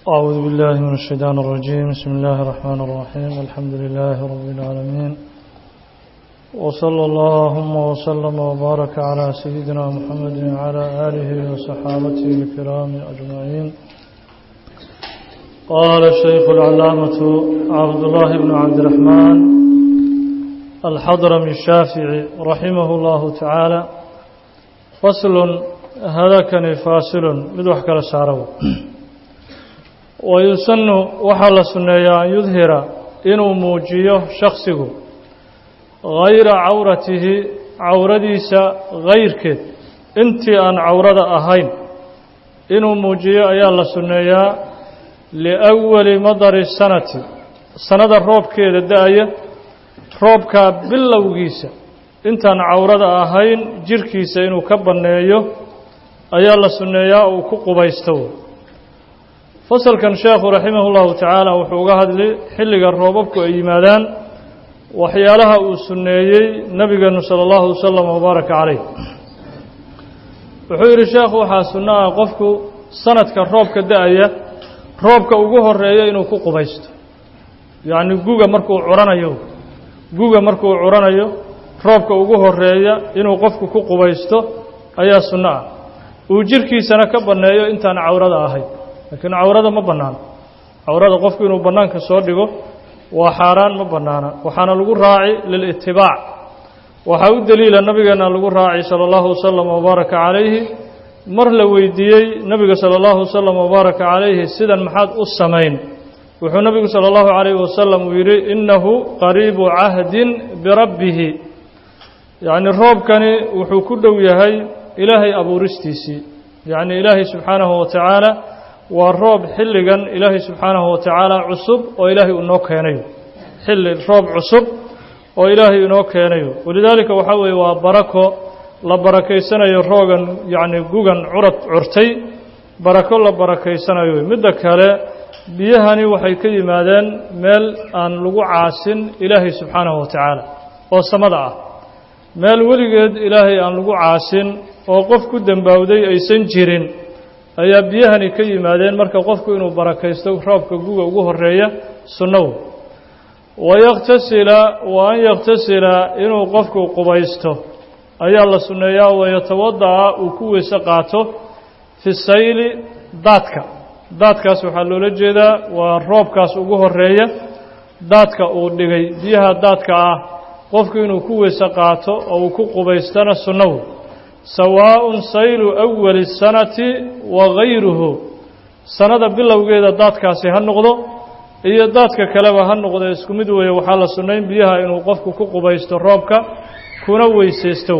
أعوذ بالله من الشيطان الرجيم بسم الله الرحمن الرحيم الحمد لله رب العالمين وصلى اللهم وسلم وبارك على سيدنا محمد وعلى آله وصحابته الكرام أجمعين قال الشيخ العلامة عبد الله بن عبد الرحمن الحضرمي الشافعي رحمه الله تعالى فصل هذا كان فاصل مدوح كلا سارو ويسن وحل سنيا أن يظهر إنه موجيه شخصه غير عورته عورديس غير كد انت أن عورد أهين إنه موجيه أيا الله سنيا لأول مدر السنة سنة الروب كده داية roobkaa bilowgiisa intaan cawrada ahayn jirhkiisa inuu ka banneeyo ayaa la sunneeyaa uu ku qubaysto fasalkan sheekhu raximah llahu tacaala wuxuu uga hadli xilliga roobabku ay yimaadaan waxyaalaha uu sunneeyey nebigeenu sala allahu wasalam wabaaraka calayh wuxuu yidhi sheekhu waxaa sunno ah qofku sanadka roobka da-aya roobka ugu horeeya inuu ku qubaysto yacni guga markuu curanayo guga markuu curanayo roobka ugu horeeya inuu qofku ku qubaysto ayaa sunno ah uu jirhkiisana ka banneeyo intaan cawrada ahayn laakiin cawrada ma bannaano cawrada qofku inuu bannaanka soo dhigo waa xaaraan ma bannaana waxaana lagu raaci lilitibaac waxaa u deliila nabigeenna lagu raaci sala allahu wasalam wabaaraka calayhi mar la weydiiyey nebiga sala allahu wasalam wabaaraka calayhi sidan maxaad u samayn wuxuu nabigu salى اllahu عalayه wasalam uu yidhi inahu qariibu cahdin birabbihi yacni roobkani wuxuu ku dhow yahay ilaahay abuuristiisii yacni ilaahay subxaanahu wa tacaala waa roob xilligan ilaahay subxaanahu wa tacaala cusub oo ilaahay inoo keenayo xilli roob cusub oo ilaahay inoo keenayo walidaalika waxaa weeye waa barako la barakaysanayo roogan yacni gugan curad curtay barako la barakaysanayo midda kale biyahani waxay ka yimaadeen meel aan lagu caasin ilaahay subxaanahu wa tacaala oo samada ah meel weligeed ilaahay aan lagu caasin oo qof ku dembaawday aysan jirin ayaa biyahani ka yimaadeen marka qofku inuu barakaysto roobka guga ugu horeeya sunnow wayakhtasila wa an yakhtasila inuu qofku qubaysto ayaa la sunneeyaa wayatawada'a uu ku weyse qaato fi sayli daadka daadkaas waxaa loola jeedaa waa roobkaas ugu horeeya daadka uu dhigay biyaha daadka ah qofku inuu ku weyse qaato oo uu ku qubaystana sunnahu sawaaءun saylu awali sanati wa gayruhu sanada bilowgeeda daadkaasi ha noqdo iyo daadka kaleba ha noqdo isku mid weeye waxaa la sunnayn biyaha inuu qofku ku qubaysto roobka kuna weysaysto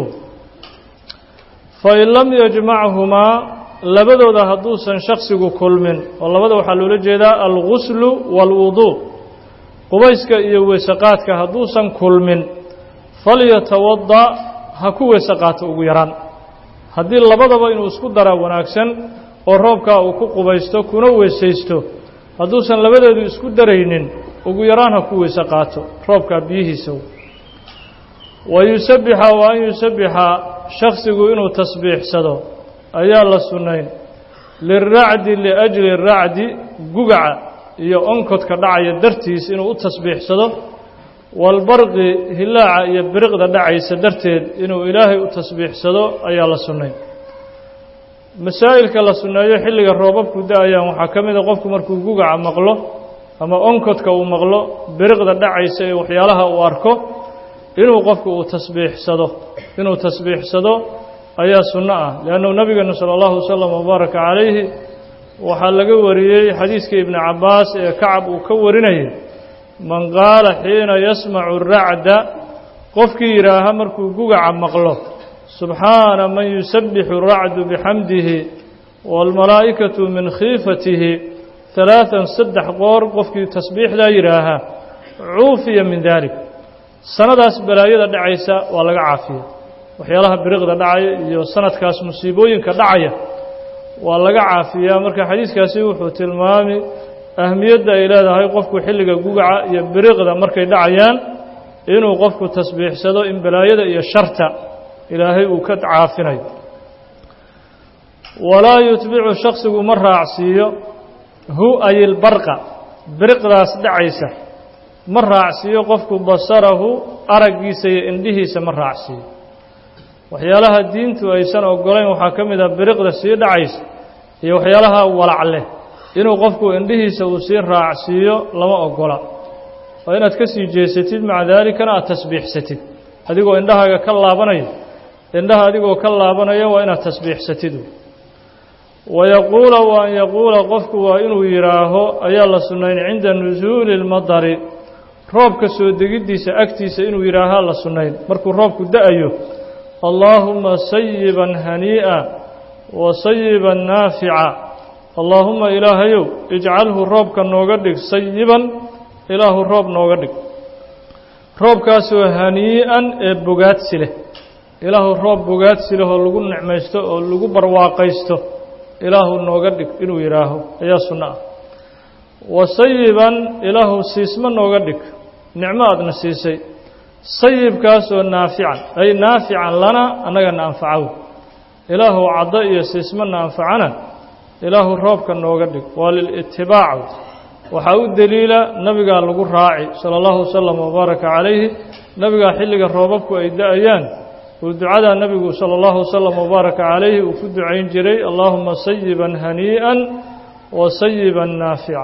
fain lam yajmachumaa labadooda hadduusan shaksigu kulmin oo labada waxaa loola jeedaa alguslu waalwuduu qubayska iyo weysaqaadka hadduusan kulmin falyatawada ha ku weyse qaato ugu yaraan haddii labadaba inuu isku daraa wanaagsan oo roobkaa uu ku qubaysto kuna weysaysto hadduusan labadeedu isku daraynin ugu yaraan ha ku weyse qaato roobkaa biyihiisa wa yusabixa wa an yusabixa shaksigu inuu tasbiixsado ayaa la sunnayn liracdi liajli racdi gugaca iyo onkodka dhacaya dartiis inuu u tasbiixsado walbarqi hilaaca iyo biriqda dhacaysa darteed inuu ilaahay u tasbiixsado ayaa la sunnayn masaa'ilka la sunneeyo xilliga roobabku da-ayaan waxaa ka mida qofku markuu gugaca maqlo ama onkodka uu maqlo biriqda dhacaysa ee waxyaalaha uu arko inuu qofku uu tasbiixsado inuu tasbiixsado ayaa sunno ah leannu nabigeenu sala allahu wasalam wabaaraka calayhi waxaa laga wariyey xadiiska ibni cabbaas ee kacab uu ka warinayay man qaala xiina yasmacu racda qofkii yidhaaha markuu gugaca maqlo subxaana man yusabbixu racdu bixamdihi waalmalaa'ikatu min khiifatihi halaatan saddex qoor qofkii tasbiixdaa yidhaaha cuufiya min dalik sanadaas balaayada dhacaysa waa laga caafiya waxyaalaha biriqda dhacaya iyo sanadkaas musiibooyinka dhacaya waa laga caafiyaa marka xadiiskaasi wuxuu tilmaami ahmiyadda ay leedahay qofku xilliga gugaca iyo biriqda markay dhacayaan inuu qofku tasbiixsado in balaayada iyo sharta ilaahay uu ka caafinayo walaa yutbicu shaksigu ma raacsiiyo hu ayilbarqa biriqdaas dhacaysa ma raacsiiyo qofku basarahu araggiisa iyo indhihiisa ma raacsiiyo waxyaalaha diintu aysan ogolayn waxaa ka mid ah biriqda sii dhacaysa iyo waxyaalaha walac leh inuu qofku indhihiisa uu sii raacsiiyo lama ogola oo inaad ka sii jeesatid maca daalikana aad tasbiixsatid adigoo indhahaaga ka laabanaya indhaha adigoo ka laabanaya waa inaad tasbiixsatid wayaquula wa an yaquula qofku waa inuu yidhaaho ayaa la sunnayn cinda nusuuli اlmadari roobka soo degiddiisa agtiisa inuu yidhaahaa la sunnayn markuu roobku da-ayo allaahuma sayiban hanii'a wa sayiban naafica allaahuma ilaahayow ijcalhu roobka nooga dhig sayiban ilaahu roob nooga dhig roobkaasoo hanii'an ee bogaadsi leh ilaahu roob bogaadsi leh oo lagu nicmaysto oo lagu barwaaqaysto ilaahu nooga dhig inuu yidhaaho ayaa sunno ah wa sayiban ilaahu siismo nooga dhig nicmo aadna siisay sayibkaasoo naafican ay naafican lana annagana anfacow ilaahu caddo iyo siismana anfacana ilaahu roobka nooga dhig waa lilitibaac waxaa u deliila nabigaa lagu raaci sala allahu wasalam wabaaraka calayhi nabigaa xilliga roobabku ay da-ayaan uu ducadaa nebigu sala allahu wasalam wabaaraka calayhi uu ku ducayn jiray allaahuma sayiban hanii'an wa sayiban naafica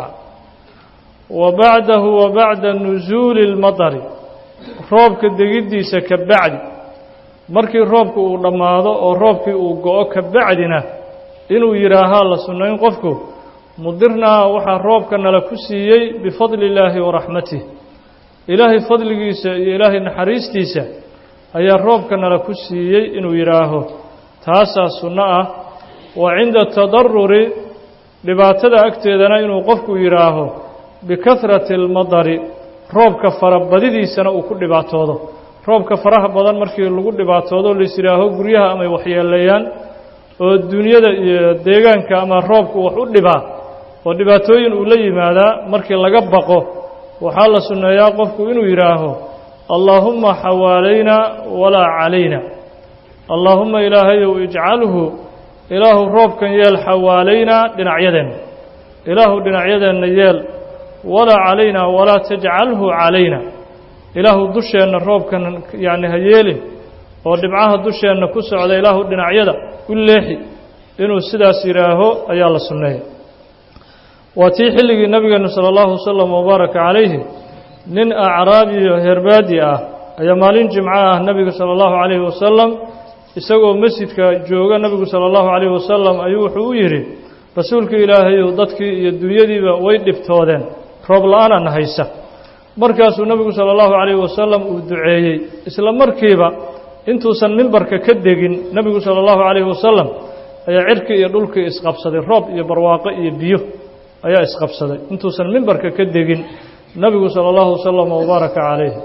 wa bacdahu wa bacda nusuuli اlmadari roobka degiddiisa ka bacdi markii roobku uu dhammaado oo roobkii uu go-o ka bacdina inuu yidhaahaa la sunnayn qofku mudirnaa waxaa roobka nala ku siiyey bifadli illaahi wa raxmatih ilaahay fadligiisa iyo ilaahay naxariistiisa ayaa roobka nala ku siiyey inuu yidhaaho taasaa sunno ah wa cinda tadaruri dhibaatada agteedana inuu qofku yidhaaho bikahrati almadari roobka farabadidiisana uu ku dhibaatoodo roobka faraha badan markii lagu dhibaatoodo lais yidhaaho guryaha amay waxyeeleeyaan oo dunyada iyo deegaanka ama roobku wax u dhibaa oo dhibaatooyin uu la yimaadaa markii laga baqo waxaa la sunneeyaa qofku inuu yidhaaho allaahumma xawaalayna walaa calayna allaahumma ilaahayow ijcalhu ilaahu roobkan yeel xawaalaynaa dhinacyadeenna ilaahu dhinacyadeenna yeel walaa calayna walaa tajcalhu calayna ilaahu dusheenna roobkan yacni ha yeelin oo dhibcaha dusheenna ku socda ilaahu dhinacyada u leexi inuu sidaas yidhaaho ayaa la sunneeya waa tii xilligii nabigeenu sala allahu wasalam wabaaraka calayhi nin acraabiyo herbaadi ah ayaa maalin jimco ah nebiga sala allahu calayhi wasalam isagoo masjidka jooga nebigu sala allahu calayhi wasalam ayuu wuxuu u yidhi rasuulka ilaahayow dadkii iyo dunyadiiba way dhibtoodeen roob la-aanana haysa markaasuu nebigu sala allahu calayhi wasalam uu duceeyey isla markiiba intuusan mimbarka ka degin nebigu sala allahu calayhi wasalam ayaa cirkii iyo dhulkii isqabsaday roob iyo barwaaqo iyo biyo ayaa isqabsaday intuusan mimbarka ka degin nebigu sala allahu wasalam wabaaraka calayhi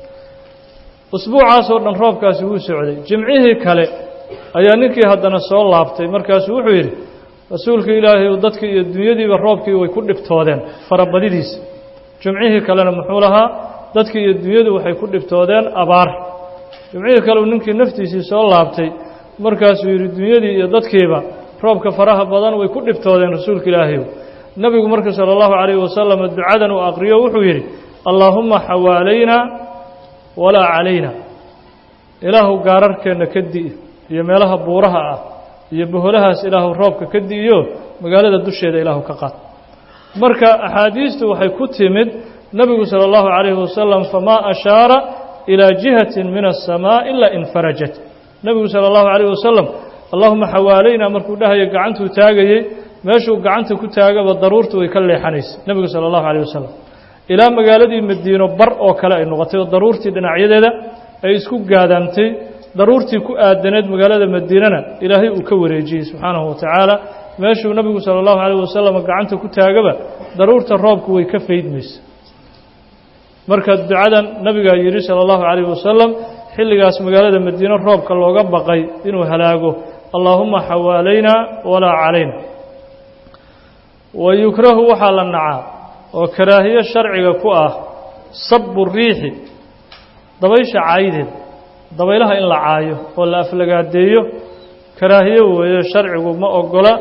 usbuucaasoo dhan roobkaasi wuu socday jimcihii kale ayaa ninkii haddana soo laabtay markaasuu wuxuu yidhi rasuulka ilaahay dadkii iyo dunyadiiba roobkii way ku dhibtoodeen farabadidiisa jimcihii kalena muxuu lahaa dadkii iyo dunyadu waxay ku dhibtoodeen abaar jimcihii kale uu ninkii naftiisii soo laabtay markaasuu yidhi dunyadii iyo dadkiiba roobka faraha badan way ku dhibtoodeen rasuulka ilaahayow nebigu marka sala allahu calayhi wasalam ducadan uu aqriyo wuxuu yidhi allaahumma xawaalayna walaa calayna ilaahu gaararkeenna ka di'i iyo meelaha buuraha ah iyo boholahaas ilaahu roobka ka di'iyo magaalada dusheeda ilaahu ka qaad marka axaadiistu waxay ku timid nebigu sala allahu calayhi wasalam famaa ashaara ilaa jihatin min asamaa ilaa infarajat nebigu sala allahu calayhi wasalam allahuma xawaalayna markuu dhahayo gacantuu taagayey meeshuu gacanta ku taagaba daruurtu way ka leexanaysay nebigu sala allahu calayh wasalam ilaa magaaladii madiino bar oo kale ay noqotay oo daruurtii dhinacyadeeda ay isku gaadaamtay daruurtii ku aadaneed magaalada madiinana ilaahay uu ka wareejiyey subxaanahu wa tacaala meeshuu nebigu sala allahu calayh wasalam gacanta ku taagaba daruurta roobku way ka faydmaysa marka ducadan nabigaa yidhi sala allahu calayh wasalam xilligaas magaalada madiino roobka looga baqay inuu halaago allaahuma xawaalayna walaa calayna wa yukrahu waxaa la nacaa oo karaahiyo sharciga ku ah sabu riixi dabaysha caayideed dabaylaha in la caayo oo la aflagaadeeyo karaahiyo weeyo sharcigu ma ogola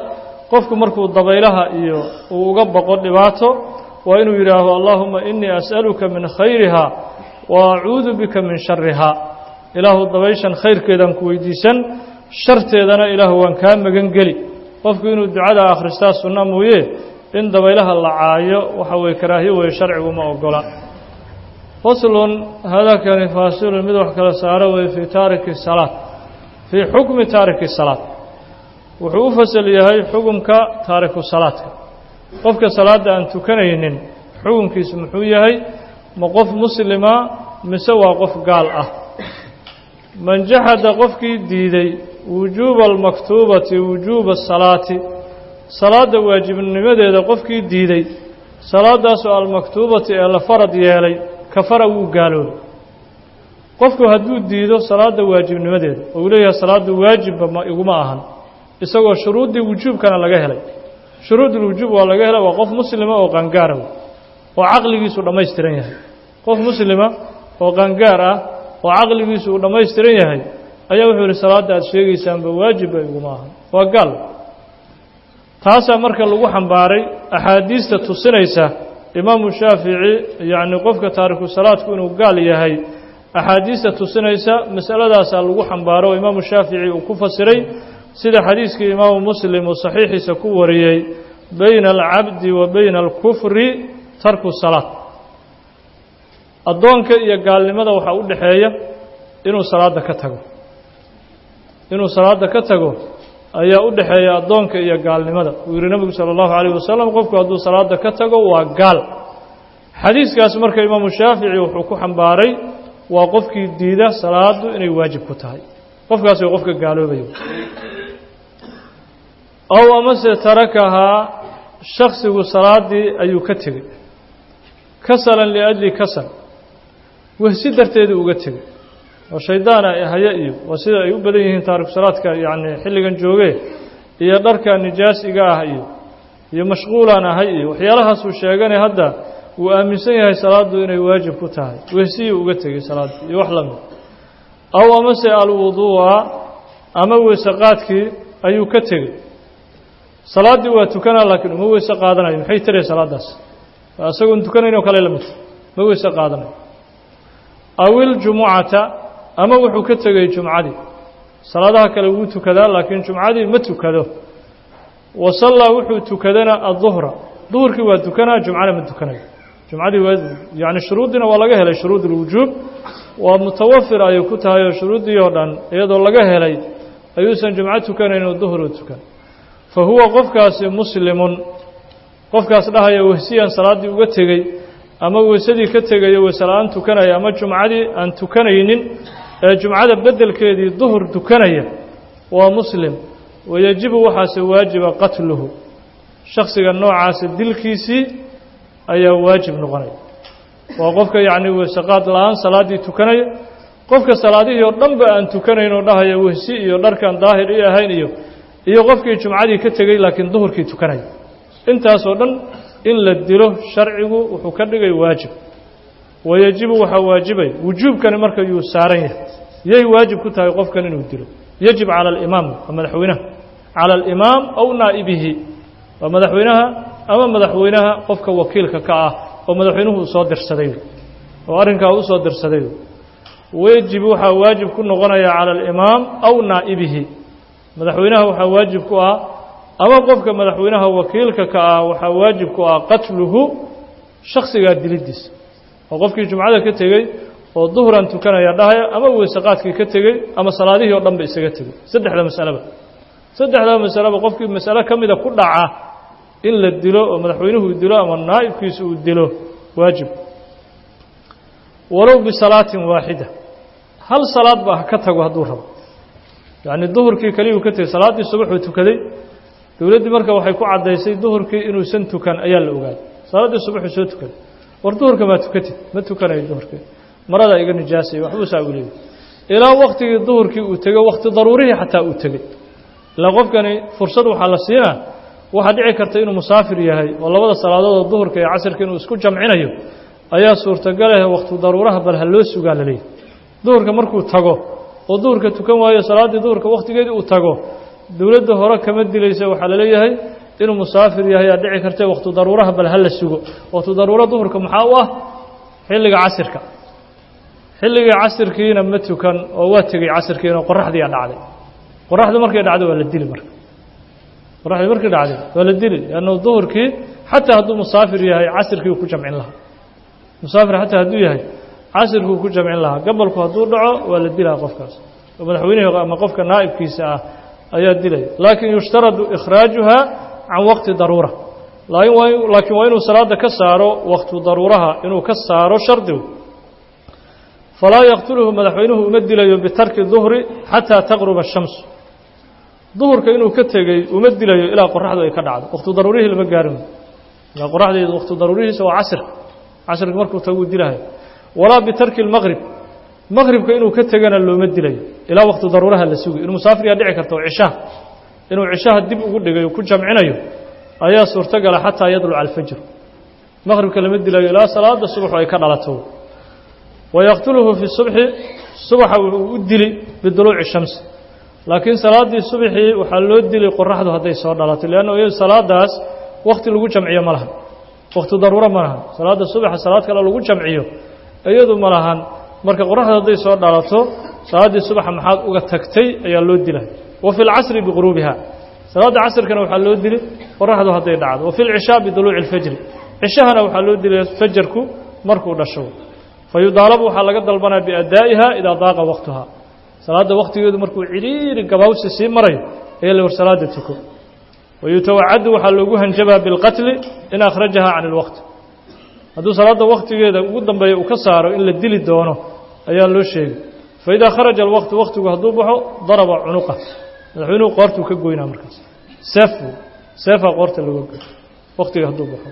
qofku markuu dabaylaha iyo uu uga baqo dhibaato waa inuu yidhaaho allahuma inii as'aluka min khayriha wa acuudu bika min shariha ilaahu dabayshan khayrkeedaan ku weydiisan sharteedana ilaahu waan kaa magan geli qofku inuu ducada akhristaa sunna mooye in dabaylaha la caayo waxa weye karaahiyo weye sharcigu ma ogola faslun hadakani faasilun mid wax kala saaro weye fii taariki salaad fii xukmi taariki salaad wuxuu u fasal yahay xukumka taariku salaadka qofka salaadda aan tukanaynin xukunkiisu muxuu yahay ma qof muslima mise waa qof gaal ah man jaxada qofkii diiday wujuuba almaktuubati wujuuba asalaati salaadda waajibnimadeeda qofkii diiday salaadaasoo almaktuubati ee la farad yeelay kafara wuu gaaloobay qofku hadduu diido salaadda waajibnimadeeda oo uu leeyahay salaaddu waajibba ma iguma ahan isagoo shuruuddii wujuubkana laga helay shuruudulwujuub waa laga helay waa qof muslima oo qangaara oo caqligiisu dhammaystiran yahay qof muslima oo qangaar ah oo caqligiisu uu dhammaystiran yahay ayaa wuxuu yihi salaadda aad sheegaysaanba waajibba iguma ahan waa gaal taasaa marka lagu xambaaray axaadiista tusinaysa imaamu shaafici yacni qofka taariku salaadku inuu gaal yahay axaadiista tusinaysa masaladaasaa lagu xambaaro oo imaamu shaafici uu ku fasiray sida xadiiskii imaamu muslim uu saxiixiisa ku wariyey bayna alcabdi wa bayna alkufri tarku salaad addoonka iyo gaalnimada waxaa u dhexeeya inuu salaadda ka tago inuu salaadda ka tago ayaa u dhexeeya addoonka iyo gaalnimada uu yihi nebigu sala allahu calayh wasalam qofku hadduu salaadda ka tago waa gaal xadiiskaas marka imaamu shaafici wuxuu ku xambaaray waa qofkii diida salaaddu inay waajib ku tahay qofkaas way qofka gaaloobayo ow amase tarakahaa shaksigu salaaddii ayuu ka tegey kasalan liajli kasal wehsi darteedu uga tegey oo shaydaana haya iyo waa sida ay u badan yihiin taariku salaadka yacni xilligan joogee iyo dharka nijaasiga ah iyo iyo mashquulaan ahay iyo waxyaalahaasuu sheeganay hadda wuu aaminsan yahay salaaddu inay waajib ku tahay wehsiyuu uga tegey salaaddii iyo wax la mid aw amase alwuduu'a ama weyse qaadkii ayuu ka tegey salaaddii waa tukanaa laakiin uma weyse qaadanayo maxay tirahay salaaddaas isagoon tukanayn oo kale la midta ma weyse qaadanayo aw iljumucata ama wuxuu ka tegey jumcadii salaadaha kale wuu tukadaa laakiin jumcadii ma tukado wa sallaa wuxuu tukadana adduhra duhurkii waa tukanaa jumcana ma tukanayo jumcadii waa yacni shuruuddiina waa laga helay shuruud ulwujuub waa mutawafir ayay ku tahay oo shuruuddii oo dhan iyadoo laga helay ayuusan jumco tukanayn oo duhru tukan fa huwa qofkaasi muslimun qofkaas dhahaya wehsiyaan salaaddii uga tegey ama weysadii ka tegayo weyse la-aan tukanaya ama jumcadii aan tukanaynin ee jumcada beddelkeedii duhur tukanaya waa muslim wayajibu waxaase waajiba qatluhu shaksiga noocaasa dilkiisii ayaa waajib noqonaya waa qofka yacni weysaqaad la-aan salaaddii tukanaya qofka salaadihii oo dhanba aan tukanayn oo dhahaya wehsi iyo dharkan daahir i ahayn iyo iyo qofkii jumcadii ka tegey laakiin duhurkii tukanaya intaasoo dhan in la dilo sharcigu wuxuu ka dhigay waajib wayajibu waxaa waajibay wujuubkani marka yuu saaran yahay yay waajib ku tahay qofkan inuu dilo yajib cala alimaam waa madaxweynaha cala alimaam aw naa'ibihi waa madaxweynaha ama madaxweynaha qofka wakiilka ka ah oo madaxweynuhu uu soo dirsaday oo arrinkaa u soo dirsaday wajib waxaa waajib ku noqonaya cala alimaam aw naa'ibihi madaxweynaha waxaa waajib ku ah ama qofka madaxweynaha wakiilka ka ah waxaa waajib ku ah qatluhu shaksigaa dilidiisa oo qofkii jumcada ka tegey oo duhran tukanaya dhahaya ama weysaqaadkii ka tegey ama salaadihii oo dhan ba isaga tegey saddexda masaleba saddexda masaleba qofkii masale ka mida ku dhaca in la dilo oo madaxweynuhu dilo ama naa'ibkiisa uu dilo waajib walow bisalaatin waaxida hal salaad ba ha ka tago hadduu rabo yacni duhurkii keliyuu ka tegey salaaddii subaxuu tukaday dowladdii marka waxay ku caddaysay duhurkii inuusan tukan ayaa la ogaaday salaaddii subaxuu soo tukaday war duhurka maa tukatid ma tukanayo duhurkii maradaa iga nijaasaya waxbuu saa u leeyay ilaa waktigii duhurkii uu tegey wakti daruurihii xataa uu tegey ilaa qofkani fursad waxaa la siinaa waxaa dhici karta inuu musaafir yahay oo labada salaadoodoo duhurka iyo casirka inuu isku jamcinayo ayaa suurtagaleh wakti daruuraha bal ha loo sugaa la leeyahy duhurka markuu tago oo duhurka tukan waayo salaaddii duhurka wakhtigeedii uu tago dowladda hore kama dilaysa waxaa la leeyahay inuu musaafir yahay aa dhici karta waktu daruuraha bal hala sugo waktu daruuro duhurka maxaa u ah xilliga casirka xilligii casirkiina ma tukan oo waa tegey casirkiina qoraxdiiaa dhacday qoraxdu markay dhacdo waa la dili marka qoraxdii markay dhacday waa la dili lannu duhurkii xataa hadduu musaafir yahay casirkii ku jamcin lahaa musaafir xataa hadduu yahay casirkuu ku jamcin lahaa gabalku hadduu dhaco waa la dilaa qofkaas oo madaxweynihii ama qofka naa'ibkiisa ah ayaa dilaya laakiin yushtaradu ikhraajuha can waqti daruura laakiin waa inuu salaada ka saaro waktu daruuraha inuu ka saaro shardigu falaa yaqtuluhu madaxweynuhu uma dilayo bitarki duhri xataa taqruba ashamsu duhurka inuu ka tegey uma dilayo ilaa qoraxdu ay ka dhacdo waktu daruurihii lama gaarin ilaa qoraxdeedu waktu daruurihiisa waa casirka casirka markuu taguu dilahayo walaa bitarki lmaqrib maqribka inuu ka tegana looma dilayo ilaa waktu daruuraha la sugi inuu musaafiryaa dhici karto oo cishaha inuu cishaha dib ugu dhigayo ku jamcinayo ayaa suurtogala xataa yadluca alfajr maqribka lama dilayo ilaa salaada subaxu ay ka dhalato wayaqtuluhu fi subxi subaxa wuxuu u dili biduluuci shamsi laakiin salaaddii subaxii waxaa loo dili qoraxdu hadday soo dhalato leanna iyadu salaadaas wakti lagu jamciyo ma lahan wakti daruuro ma lahan salaadda subaxa salaad kale lagu jamciyo iyadu ma lahan marka qoraxdu hadday soo dhalato salaaddii subaxa maxaad uga tagtay ayaa loo dilay wa fi lcasri biquruubiha salaadda casrkana waxaa loo dili qoraxdu hadday dhacdo wa fi lcishaa biduluuci اlfajri cishahana waxaa loo dilaya fajarku markuu dhasho fayudaalabu waxaa laga dalbanaya biadaa'iha idaa daaqa waqtuha salaadda waktigeedu markuu ciriiri gabaawsi sii marayo ayaa la war salaada tuko wayutawacadu waxaa loogu hanjabaa bilqatli in akhrajaha can اlwaqti hadduu salaadda waktigeeda ugu dambeeya uu ka saaro in la dili doono ayaa loo sheegay faidaa kharaja alwaqtu waktigu hadduu baxo daraba cunuqa madaxweynuhu qoortuu ka goynaa markaas seef seefaa qoorta looga goy waktiga hadduu baxo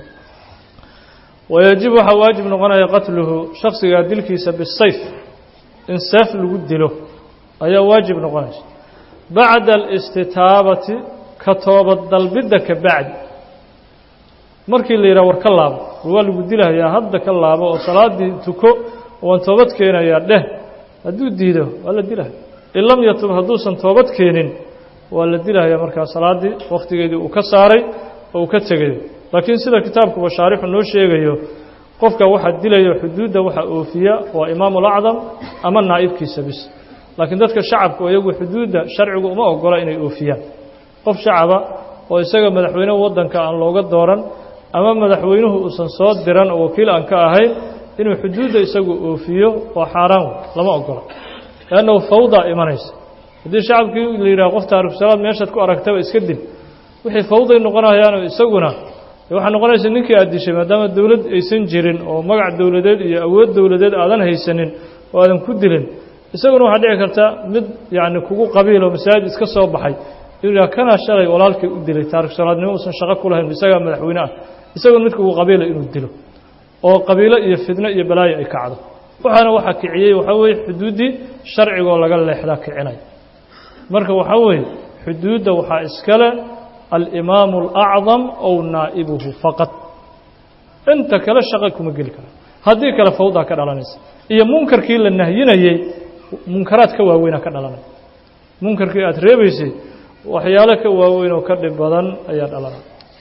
wayajib waxaa waajib noqonaya qatluhu shaksigaa dilkiisa bisayf in seef lagu dilo ayaa waajib noqonaysa bacda alistitaabati ka toobad dalbidda ka bacdi markii la yidhaha war ka laabo waa lagu dilahayaa hadda ka laabo oo salaaddii tuko waan toobad keenayaa dheh hadduu diido waa la dilahaya in lam yatub hadduusan toobad keenin waa la dilahayaa markaa salaaddii wakhtigeedii uu ka saaray oo uu ka tegayo laakiin sida kitaabkuba shaarixu noo sheegayo qofka waxaa dilayo xuduudda waxaa oofiya waa imaamu lacdam ama naa'ibkiisa bis laakiin dadka shacabku iyagu xuduudda sharcigu uma ogola inay oofiyaan qof shacaba oo isaga madaxweyne waddanka aan looga dooran ama madaxweynuhu uusan soo diran oo wakiil aan ka ahayn inuu xuduudda isagu oofiyo waa xaaraan lama ogola leannahu fawdaa imanaysa haddii shacabkii la yidhaha qof taarikusalaad meeshaad ku aragtaba iska dil wixii fawday noqonayaanoo isaguna waxaa noqonaysa ninkii aad dishay maadaama dowlad aysan jirin oo magac dowladeed iyo awood dowladeed aadan haysanin oo aadan ku dilin isaguna waxaa dhici karta mid yacni kugu qabiiloo masaajid iska soo baxay inuu yidhaha kanaa shalay walaalkii u dilay taarikusalaadnimo uusan shaqo ku lahayn isagaa madaxweyne ah isaguna mid kugu qabiila inuu dilo oo qabiilo iyo fidno iyo balaayo ay kacdo waxaana waxaa kiciyey waxaa weeye xuduuddii sharcigoo laga leexdaa kicinaya marka waxaa weeye xuduudda waxaa iskale alimaamu alacdam ow naa'ibuhu faqad inta kale shaqa kuma geli kara haddii kale fawdaa ka dhalanaysa iyo munkarkii la nahyinayey munkaraad ka waaweynaa ka dhalanaya munkarkii aada reebaysay waxyaalo ka waaweyn oo ka dhib badan ayaa dhalanaya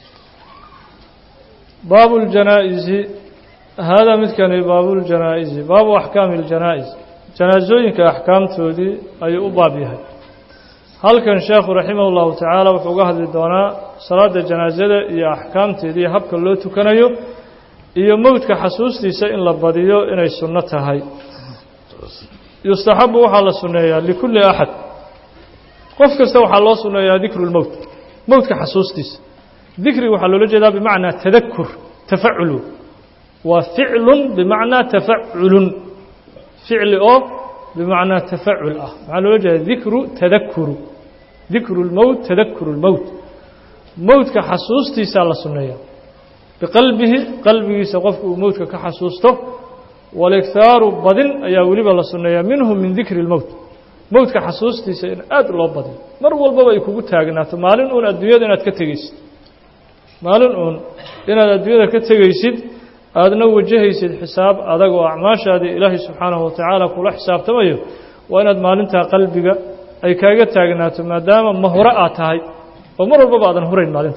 baabu اljanaa'izi haadaa midkani baabu اljanaa'izi baabu axkaami اljanaa'iz janaasooyinka axkaamtoodii ayuu u baab yahay halkan sheekhu raximah اllahu tacaala wuxuu uga hadli doonaa salaada janaasada iyo axkaamteeda iyo habka loo tukanayo iyo mowdka xasuustiisa in la badiyo inay sunno tahay yustaxabu waxaa la sunneeyaa likulli axad qof kasta waxaa loo sunneeyaa dikru lmowt mowdka xasuustiisa dikriga waxaa loola jeedaa bimacnaa tadakur tafaculu waa ficlun bimacnaa tafaculun ficli oo bimacnaa tafacul ah maxaa loola jeeda dikru tadakuru dikru lmowt tadakuru lmowt mowdka xasuustiisaa la sunneeyaa biqalbihi qalbigiisa qofka uu mowdka ka xasuusto walikhaaru badin ayaa weliba la sunneeyaa minhu min dikri lmowt mowdka xasuustiisa in aad loo badiyo mar walbaba ay kugu taagnaato maalin uun adduunyada inaad ka tegeysid maalin uun inaad adduunyada ka tegaysid aadna wajahaysid xisaab adag oo acmaashaadii ilaahay subxaanahu watacaala kula xisaabtamayo waa inaad maalintaa qalbiga ay kaaga taagnaato maadaama mahuro aad tahay oo mar walbaba aadan hurayn maalintaas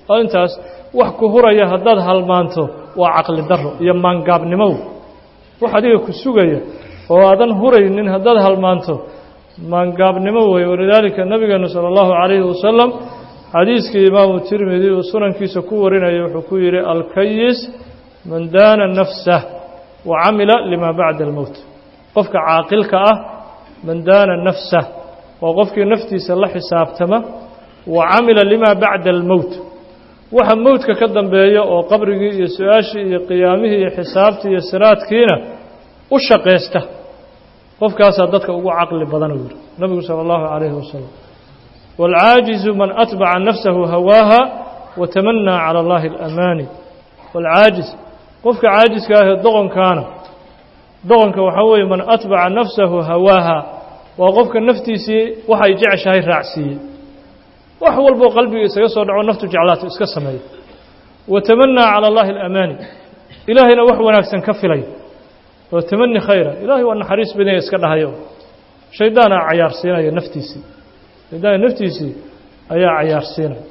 oo intaas wax ku huraya haddaad halmaanto waa caqli daro iyo maangaabnimow wax adiga ku sugaya oo aadan huraynin haddaad halmaanto maangaabnimo wey walidaalika nabigeenu sala allahu calayhi wasalam xadiiskii imaamu tirmidi uu sunankiisa ku warinaya wuxuu ku yidhi alkayis man daana nafsah wa camila lima bacda almowt qofka caaqilka ah man daana nafsah waa qofkii naftiisa la xisaabtama wa camila lima bacda almowt waxa mowdka ka dambeeya oo qabrigii iyo su-aashii iyo qiyaamihii iyo xisaabtii iyo siraadkiina u shaqaysta qofkaasaa dadka ugu caqli badan uu yidhi nabigu sala allahu calayhi wasalam waalcaajizu man atbaca nafsahu hawaaha watamanaa cala allahi alamaani waalcaajiz qofka caajiska ahee doqonkaana doqonka waxaa weeye man atbaca nafsahu hawaaha waa qofka naftiisii waxay jeceshahay raacsiiyey wax walboo qalbiga isaga soo dhaco naftu jeclaato iska sameeya watamanaa cala allahi alamaani ilaahayna wax wanaagsan ka filay oo tamani khayra ilaahay waa naxariis badanya iska dhahayo shaydaana cayaarsiinaya naftiisii shaydaana naftiisii ayaa cayaarsiinaya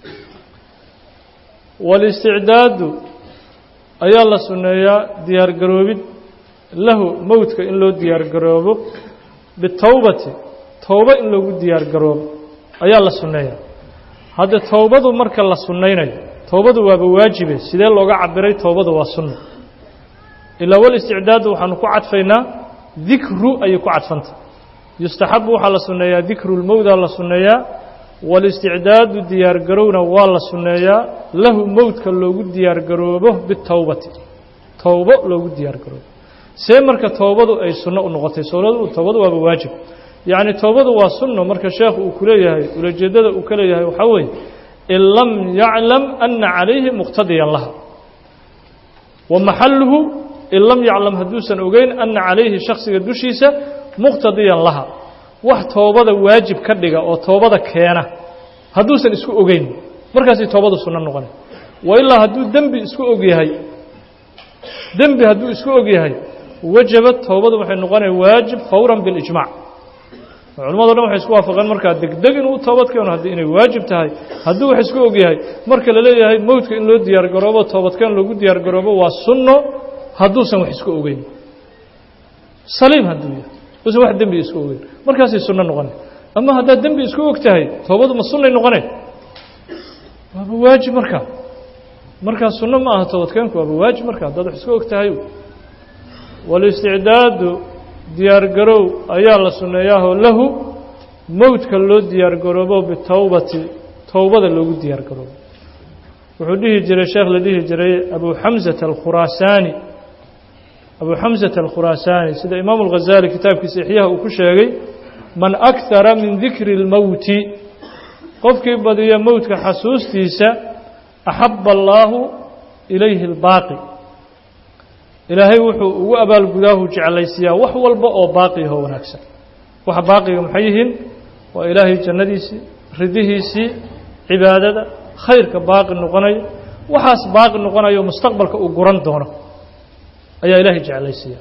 walisticdaadu ayaa la sunneeyaa diyaargaroobid lahu mowdka in loo diyaargaroobo bitowbati towbo in loogu diyaargaroobo ayaa la sunneeyaa hadda towbadu marka la sunnaynayo towbadu waaba waajibe sidee looga cabiray towbadu waa sunno ilaa walisticdaadu waxaanu ku cadfaynaa dikru ayay ku cadfanta yustaxabu waxaa la sunneeyaa dikru lmowdaa la sunneeyaa walisticdaadu diyaargarowna waa la sunneeyaa lahu mowdka loogu diyaargaroobo bitowbati towbo loogu diyaargaroobo see marka towbadu ay sunno u noqotay towbadu waaba waajib yacni towbadu waa sunno marka sheekhu uu ku leeyahay ulajeeddada uu ka leeyahay waxaa weeye in lam yaclam ana calayhi muqtadiyan laha wa maxaluhu in lam yaclam hadduusan ogeyn ana calayhi shaksiga dushiisa muqtadiyan laha wax toobada waajib ka dhiga oo toobada keena hadduusan isku ogeyn markaasay toobadu sunno noqona wa ilaa hadduu dembi isku og yahay dembi hadduu isku og yahay wajabad toobadu waxay noqonaya waajib fawran bilijmac culamado dhan waxay isku waafaqeen markaa degdeg inuu toobad keeno haddii inay waajib tahay hadduu wax isku og yahay marka la leeyahay mowdka in loo diyaargaroobo toobadkeen loogu diyaargaroobo waa sunno hadduusan wax isku ogeyn saliim hadduu yahay usan wax dembi isku ogeyn markaasay sunno noqona ama haddaad dembi isku og tahay toobadu ma sunnay noqone waaba waajib markaa markaa sunno ma aha toobadkeenku waaba waajib marka haddaad wax isku og tahay walisticdaadu diyaargarow ayaa la sunneeyaahoo lahu mowdka loo diyaargaroobo bitowbati towbada loogu diyaargaroobo wuxuu dhihi jiray sheekh la dhihi jiray abu xamsata alkhuraasaani abu xamsata alkhuraasaani sida imaamu alghazaali kitaabkiisa ixyaha uu ku sheegay man akhara min dikri اlmowti qofkii badiya mowdka xasuustiisa axaba allaahu ilayhi اlbaaqi ilaahay wuxuu ugu abaalgudaahu jeclaysiiyaa wax walba oo baaqiho wanaagsan waxa baaqiga maxay yihiin waa ilaahay jannadiisii ridihiisii cibaadada khayrka baaqi noqonaya waxaas baaqi noqonayo mustaqbalka uu guran doono ayaa ilaahay jeclaysiiya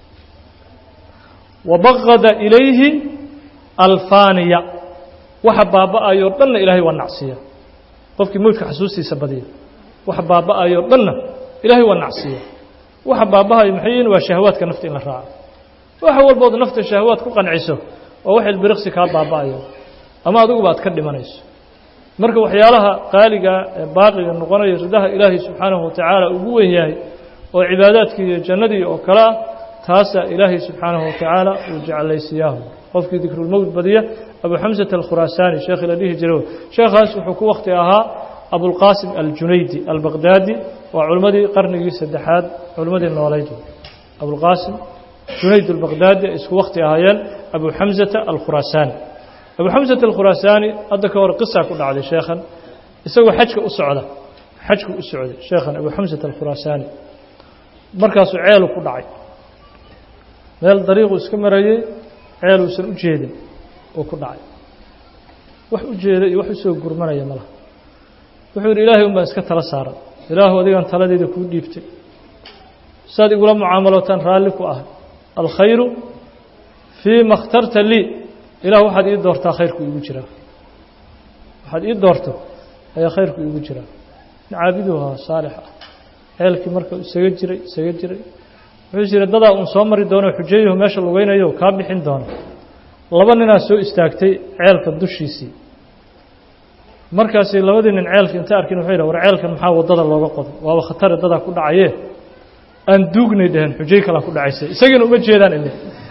wabaqada ilayhi alfaaniya waxa baaba'ayoo dhanna ilaahay waa nacsiiya qofkii mowdka xasuustiisa badiya waxa baaba'ayoo dhanna ilaahay waa nacsiiya waxa baabahayo maxay yihiin waa shahwaadka nafta in la raaco waxa walbood nafta shahwaad ku qanciso oo wax ilbiriqsi kaa baaba'ayo ama adiguba aad ka dhimanayso marka waxyaalaha qaaliga ee baaqiga noqonaya ridaha ilaahay subxaanahu watacaala ugu weyn yahay oo cibaadaadkii iyo jannadii oo kale ah taasaa ilaahay subxaanahu watacaala uu jeclaysiiyaahu qofkii dikrulmowt badiya abu xamsata alkhuraasaani sheekhi la dhihi jiray sheekhaas wuxuu ku wakti ahaa abulqaasim aljunaydi albaqdaadi waa culimmadii qarnigii saddexaad culimmadii noolayd abulqaasim junayd albaqdaadi ay isku wakti ahaayeen abu xamsata alkhuraasaani abu xamsata alkhuraasaani hadda ka hor qisa ku dhacday sheekhan isagoo xajka u socda xajku u socday sheekhan abu xamsata alkhuraasaani markaasuu ceelu ku dhacay meel dariiquu iska marayey ceeluusan u jeedin oo ku dhacay wax u jeeda iyo wax u soo gurmanaya malaha wuxuu yidhi ilaahay un baan iska tala saaran ilaahu adigaan taladeyda kuu dhiibtay saad igula mucaamalootaan raalli ku ah alkhayru fii ma اkhtarta lii ilah waxaad ii doortaa khayrku iigu jiraa waxaad ii doorto ayaa khayrku iigu jiraa caabiduu ahaa saalix ah ceelkii marka isaga jiray isaga jiray wuxuu jira dadaa uun soo mari doono xujeeyahu meesha lugeynayo kaa bixin doono laba ninaa soo istaagtay ceelka dushiisii markaasi labadii nin ceelka inta arkin wuxuu yidhah war ceelkan maxaa waddada looga qoday waaba khatare dadaa ku dhacaye aan duugnay dheheen xujay kalaa ku dhacaysa isagiina uma jeedaan ile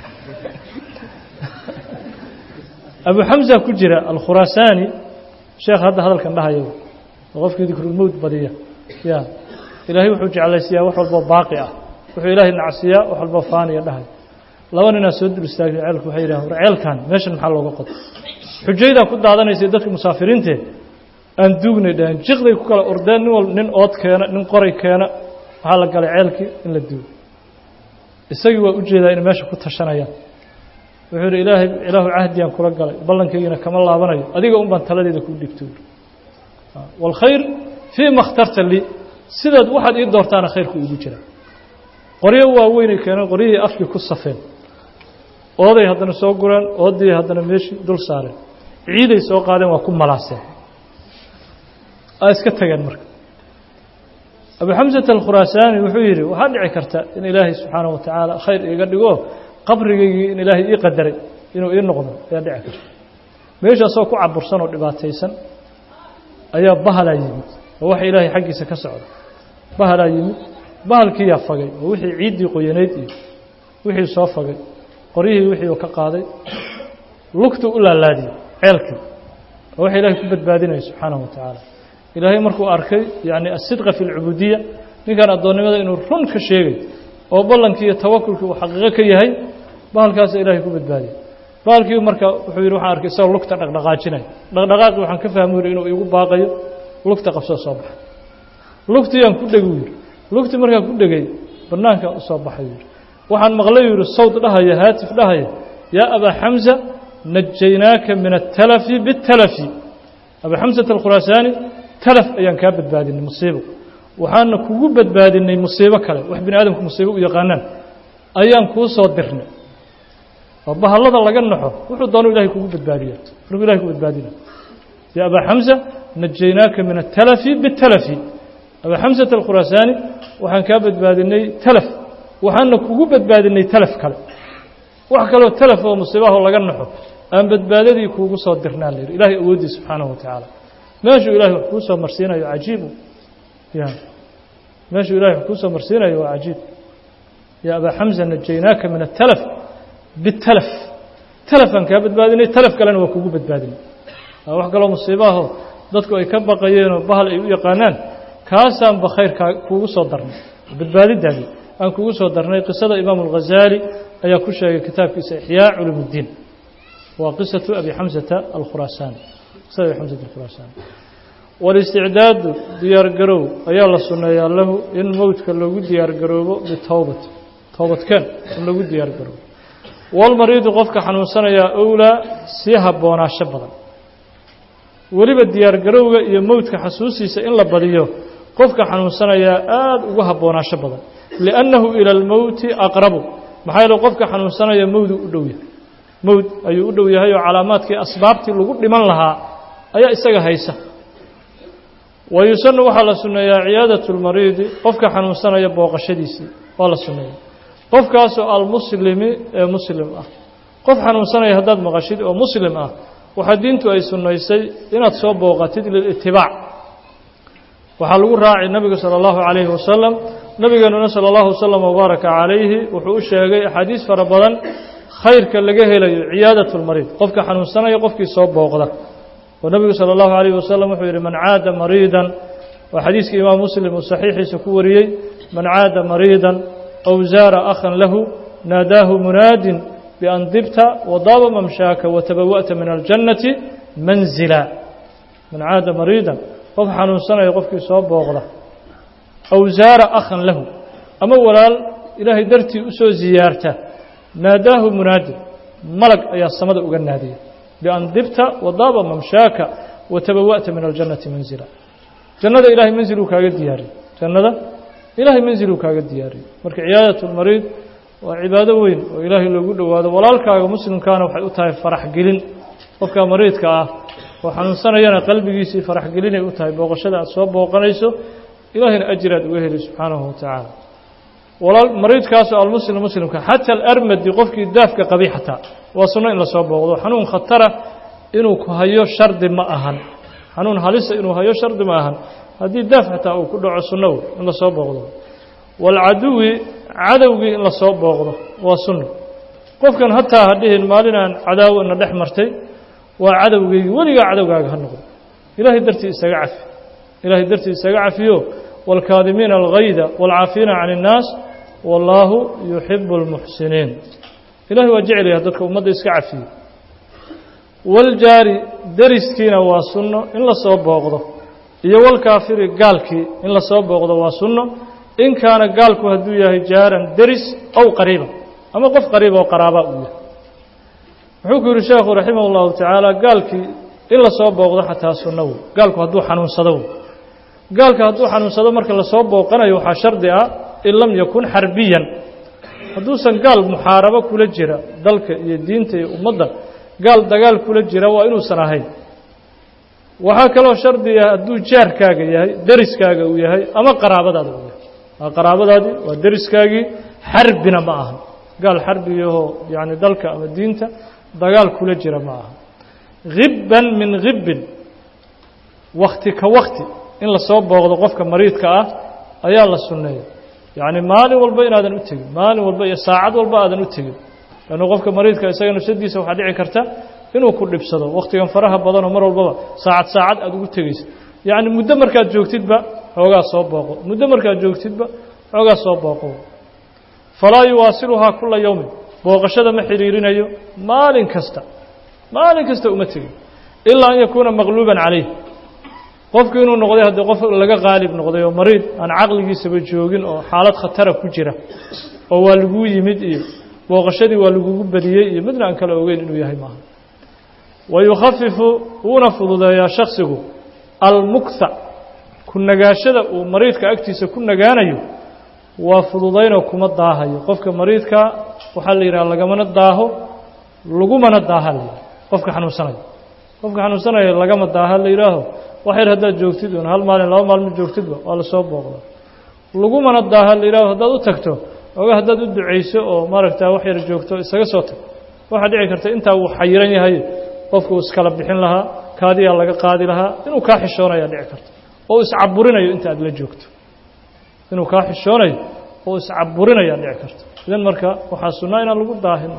abu xamza ku jira alkhuraasaani sheekh hadda hadalkan dhahayo oo qofkii dikrulmowt badiya ya ilaahay wuxuu jeclaysiyaa wax walboo baaqi ah wuxuu ilaahay nacsiyaa wax walboo faaniya dhahay laba ninaa soo dul istaagay ceelku waxay yidhahan war ceelkan meeshan maxaa looga qoday xujaydaa ku daadanaysay dadka musaafiriintee aan duugnay dhaheen jiqday ku kala ordeen nin wal nin ood keena nin qoray keena waxaa la galay ceelkii in la duugo isagii waa u jeedaa inay meesha ku tashanayaan wuxuu yidhi ilaahay ilaahu cahdiyaan kula galay ballankaygiina kama laabanayo adiga un baan taladeeda kuu dhigto waalkhayr fii ma khtarta lii sidaad waxaad ii doortaana khayrku iigu jira qoryo waaweynay keeneen qoryihii afkii ku safeen ooday haddana soo gureen oodii haddana meeshii dul saareen ciiday soo qaadeen waa ku malaaseen aa iska tageen marka abu xamsata alkhuraasaani wuxuu yidhi waxaa dhici karta in ilaahay subxaana wa tacaala khayr iiga dhigo qabrigaygii in ilaahay ii qadaray inuu ii noqdo ayaa dhici karta meeshaasoo ku cabursan oo dhibaataysan ayaa bahalaa yimid oo waxa ilaahay xaggiisa ka socda bahalaa yimid bahalkiiyaa fagay oo wixii ciiddii qoyanayd iyo wixii soo fagay qoryihii wixii uu ka qaaday lugtuu u laalaadiyey ceelkii oo waxa ilaahay ku badbaadinaya subxaanahu wa tacaala ilaahay markuu arkay yacni asidqa fi lcubuudiya ninkan addoonnimada inuu run ka sheegay oo ballankii iyo tawakulkii uu xaqiiqo ka yahay bahalkaasa ilaahay ku badbaadiyay bahalkii marka wuxuu yidhi waxaan arkay isagoo lugta dhaqdhaqaajinaya dhaqdhaqaaqii waxaan ka fahmi yidhi inuu igu baaqayo lugta qabsoo soo baxay lugtiiyaan ku dhegi yidhi lugtii markaan ku dhegay bannaankaa u soo baxay yidhi waxaan maqlay yidhi sawd dhahaya haatif dhahaya yaa abaa xamsa najaynaaka min atalafi biاtalafi abaa xamsata alkhuraasaani talaf ayaan kaa badbaadinay musiibo waxaana kugu badbaadinay musiibo kale wax bini aadamku musiibo u yaqaanaan ayaan kuu soo dirnay oo bahallada laga naxo wuxuu doonu ilahay kugu badbaadiya markuu ilahay ku badbaadina ya abaa xamsa najaynaaka min atalafi biاtalafi abaa xamsata alkhuraasaani waxaan kaa badbaadinay talaf waxaana kugu badbaadinay talaf kale wax kaloo talaf oo musiibahoo laga naxo aan badbaadadii kuugu soo dirnaa la yidhi ilahay awooddii subxaanahu wa tacaala meeshuu ilahay wax kuu soo marsiinayo cajiibu ya meeshuu ilahay wax kuu soo marsiinayo waa cajiib ya abaa xamsa najaynaaka min atalaf bitalaf talafaan kaa badbaadinay talaf kalena waa kugu badbaadinay wax kaloo musiibaahoo dadku ay ka baqayeenoo bahal ay u yaqaanaan kaasaanba khayrkaa kuugu soo darnay badbaadidaadii aan kugu soo darnay qisada imaamu alghazaali ayaa ku sheegay kitaabkiisa ixyaa culum اddiin waa qisatu abi xamsata alkhuraasaani qisada abi xamsata alkhuraasaani walisticdaadu diyaargarow ayaa la sunneeyaa lahu in mowdka loogu diyaargaroobo bitowbati toobadkeen in lagu diyaargaroobo walmariidu qofka xanuunsanayaa owlaa sii habboonaasho badan weliba diyaargarowga iyo mowdka xasuustiisa in la badiyo qofka xanuunsanayaa aada ugu habboonaasho badan liannahu ila almowti aqrabu maxaa yeele qofka xanuunsanaya mowdu u dhow yahay mowd ayuu u dhow yahay oo calaamaadkii asbaabtii lagu dhiman lahaa ayaa isaga haysa wa yusanu waxaa la sunneeyaa ciyaadatu lmariidi qofka xanuunsanaya booqashadiisii waa la sunneeya qofkaasoo almuslimi ee muslim ah qof xanuunsanaya haddaad maqashid oo muslim ah waxaa diintu ay sunnaysay inaad soo booqatid lilitibaac waxaa lagu raacay nebiga sala allahu calayhi wasalam nebigeenuna sala allahu wasalam wabaaraka calayhi wuxuu u sheegay axaadiis fara badan khayrka laga helayo ciyaadatu lmariid qofka xanuunsanaya qofkii soo booqda oo nebigu sala allahu calayhi wasalam wuxuu yidhi man caada mariidan waa xadiiskii imaam muslim uu saxiixiisa ku wariyey man caada mariidan aw zaara akhan lahu naadaahu munaadin bian dibta wadaaba mamshaaka watabawa'ta min aljannati manzila man caada mariidan qof xanuunsanaya qofkii soo booqda aw zaara akhan lahu ama walaal ilaahay dartii u soo ziyaarta naadaahu munaadin malag ayaa samada uga naadiya bian dibta wadaaba mamshaaka watabawa'ta min aljannati manzila jannada ilahay manziluu kaaga diyaariyey jannada ilahay manziluu kaaga diyaariyey marka ciyaadat lmariid waa cibaado weyn oo ilaahay loogu dhowaado walaalkaaga muslimkaana waxay u tahay farax gelin qofka mariidka ah oo xanuunsanayana qalbigiisii faraxgelinay u tahay booqashada aad soo booqanayso ilaahayna ajiraad uga heli subxaanahu wa tacaala walaal mariidkaasoo almuslim muslimka xata alarmadi qofkii daafka qabay xataa waa sunno in lasoo booqdo xanuun khatara inuu ku hayo shardi ma ahan xanuun halisa inuu hayo shardi ma ahan haddii daaf xataa uu ku dhaco sunnow in lasoo booqdo waalcaduwi cadowgii in lasoo booqdo waa sunno qofkan hataa ha dhihin maalinaan cadaawona dhex martay waa cadowgeygi weligaa cadowgaaga ha noqdo ilaahay dartii isaga cafi ilaahay dartii isaga cafiyo wاlkaadimiina algayda wاlcaafiina can الnaas wallaahu yuxibu اlmuxsiniin ilahay waa jecel yaha dadka ummadda iska cafiyo waljaari deriskiina waa sunno in lasoo booqdo iyo walkaafiri gaalkii in lasoo booqdo waa sunno in kaana gaalku hadduu yahay jaaran deris ow qariiba ama qof qariiba oo qaraaba uu yahay wuxuu ku yihi sheekhu raximah اllahu tacaala gaalkii in lasoo booqdo xataa sunno wey gaalku hadduu xanuunsado wey gaalka hadduu xanuunsado marka lasoo booqanayo waxaa shardi ah in lam yakun xarbiyan hadduusan gaal muxaarabo kula jira dalka iyo diinta iyo ummadda gaal dagaal kula jira waa inuusan ahayn waxaa kaloo shardi ah hadduu jaarkaaga yahay deriskaaga uu yahay ama qaraabadaada uu yahay waa qaraabadaadii waa deriskaagii xarbina ma ahan gaal xarbiyahoo yacni dalka ama diinta dagaal kula jira ma aha hibban min hibbin wakti ka wakti in lasoo booqdo qofka mariidka ah ayaa la sunneeya yacni maalin walba inaadan u tegin maalin walba iyo saacad walba aadan u tegin lannu qofka mariidka isaga nafsadiisa waxaa dhici karta inuu ku dhibsado wakhtigan faraha badanoo mar walbaba saacad saacad aad ugu tegaysa yacni muddo markaad joogtidba xoogaa soo booqo muddo markaad joogtidba xoogaa soo booqo falaa yuwaasiluhaa kula yowmin booqashada ma xidhiirinayo maalin kasta maalin kasta uma tegin ilaa an yakuuna maqluuban calayh qofku inuu noqday haddii qof laga qaalib noqday oo mariid aan caqligiisaba joogin oo xaalad khatara ku jira oo waa laguu yimid iyo booqashadii waa lagugu badiyey iyo midna aan kala ogeyn inuu yahay maaha wa yukhafifu wuuna fududeeyaa shaksigu almuktha ku nagaashada uu mariidka agtiisa ku nagaanayo waa fududaynoo kuma daahayo qofka mariidka waxaa la yidhaha lagamana daaho lagumana daaha la yidhaha qofka xanuunsanaya qofka xanuunsanaya lagama daaha la yidhaaho wax yar haddaad joogtid un hal maalin laba maalmo joogtidba waa lasoo booqda lagumana daaha la yidhaaho haddaad u tagto oga haddaad u ducayso oo maaragta wax yar joogto isaga soo tag waxaa dhici karta intaa uu xayiran yahay qofku iskala bixin lahaa kaadiyaa laga qaadi lahaa inuu kaa xishoonayaa dhici karta oo iscaburinayo inta aad la joogto inuu kaa xishoonayo oo iscaburinayaa dhici karta idan marka waxaa sunnaa inaan lagu daahin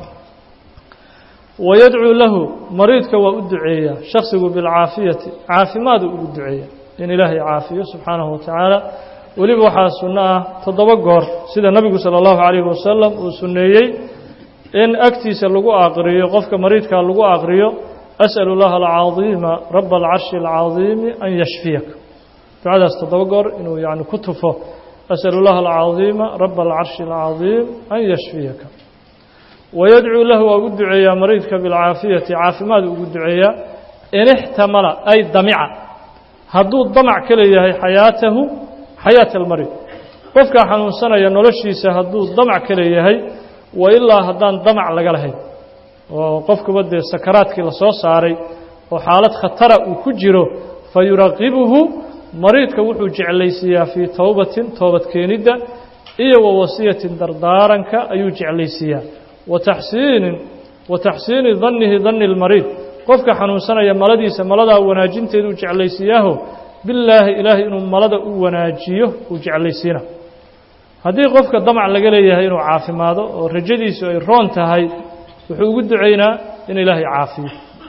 wayadcuu lahu mariidka waa u duceeyaa shaksigu bilcaafiyati caafimaadu ugu duceeya in ilaahay caafiyo subxaanahu wa tacaala weliba waxaa sunno ah toddoba goor sida nebigu sala allahu calayhi wasalam uu sunneeyey in agtiisa lagu aqriyo qofka mariidkaa lagu aqriyo as'alu llaha alcadiima raba alcarshi alcadiimi an yashfiyaka ducadaas toddoba goor inuu yani ku tufo as'alu llaha alcadiima raba alcarshi alcadiim an yashfiyaka wayadcuu lahu waa ugu duceeyaa mariidka bilcaafiyati caafimaad ugu duceeyaa in ixtamala ay damica hadduu damac ka leeyahay xayaatahu xayaata almarid qofkaa xanuunsanaya noloshiisa hadduu damac ka leeyahay wa ilaa haddaan damac laga lahayn oo qofkuba dee sakaraadkii lasoo saaray oo xaalad khatara uu ku jiro fa yuraqibuhu mariidka wuxuu jeclaysiiyaa fii towbatin toobad keenidda iyo wa wasiyatin dardaaranka ayuu jeclaysiiyaa wa taxsiinin wa taxsiini dannihi danni lmariid qofka xanuunsanaya maladiisa maladaa wanaajinteeduu jeclaysiiyaaho bilaahi ilaahay inuu malada u wanaajiyo uu jeclaysiina haddii qofka damac laga leeyahay inuu caafimaado oo rajadiisu ay roon tahay wuxuu ugu ducaynaa in ilaahay caafiyo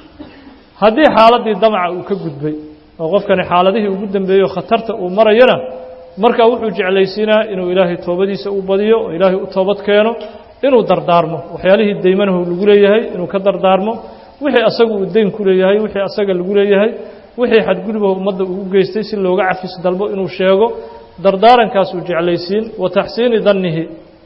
haddii xaaladdii damaca uu ka gudbay oo qofkani xaaladihii ugu dambeeyo khatarta uu marayana markaa wuxuu jeclaysiinaa inuu ilaahay toobadiisa u badiyo oo ilaahay u toobad keeno inuu dardaarmo waxyaalihii daymanahu lagu leeyahay inuu ka dardaarmo wixii asagu uu dayn ku leeyahay wixii asaga lagu leeyahay wixii xadgudubaha ummadda uu u geystay si looga cafis dalbo inuu sheego dardaarankaasuu jeclaysiin wa taxsiini dannihi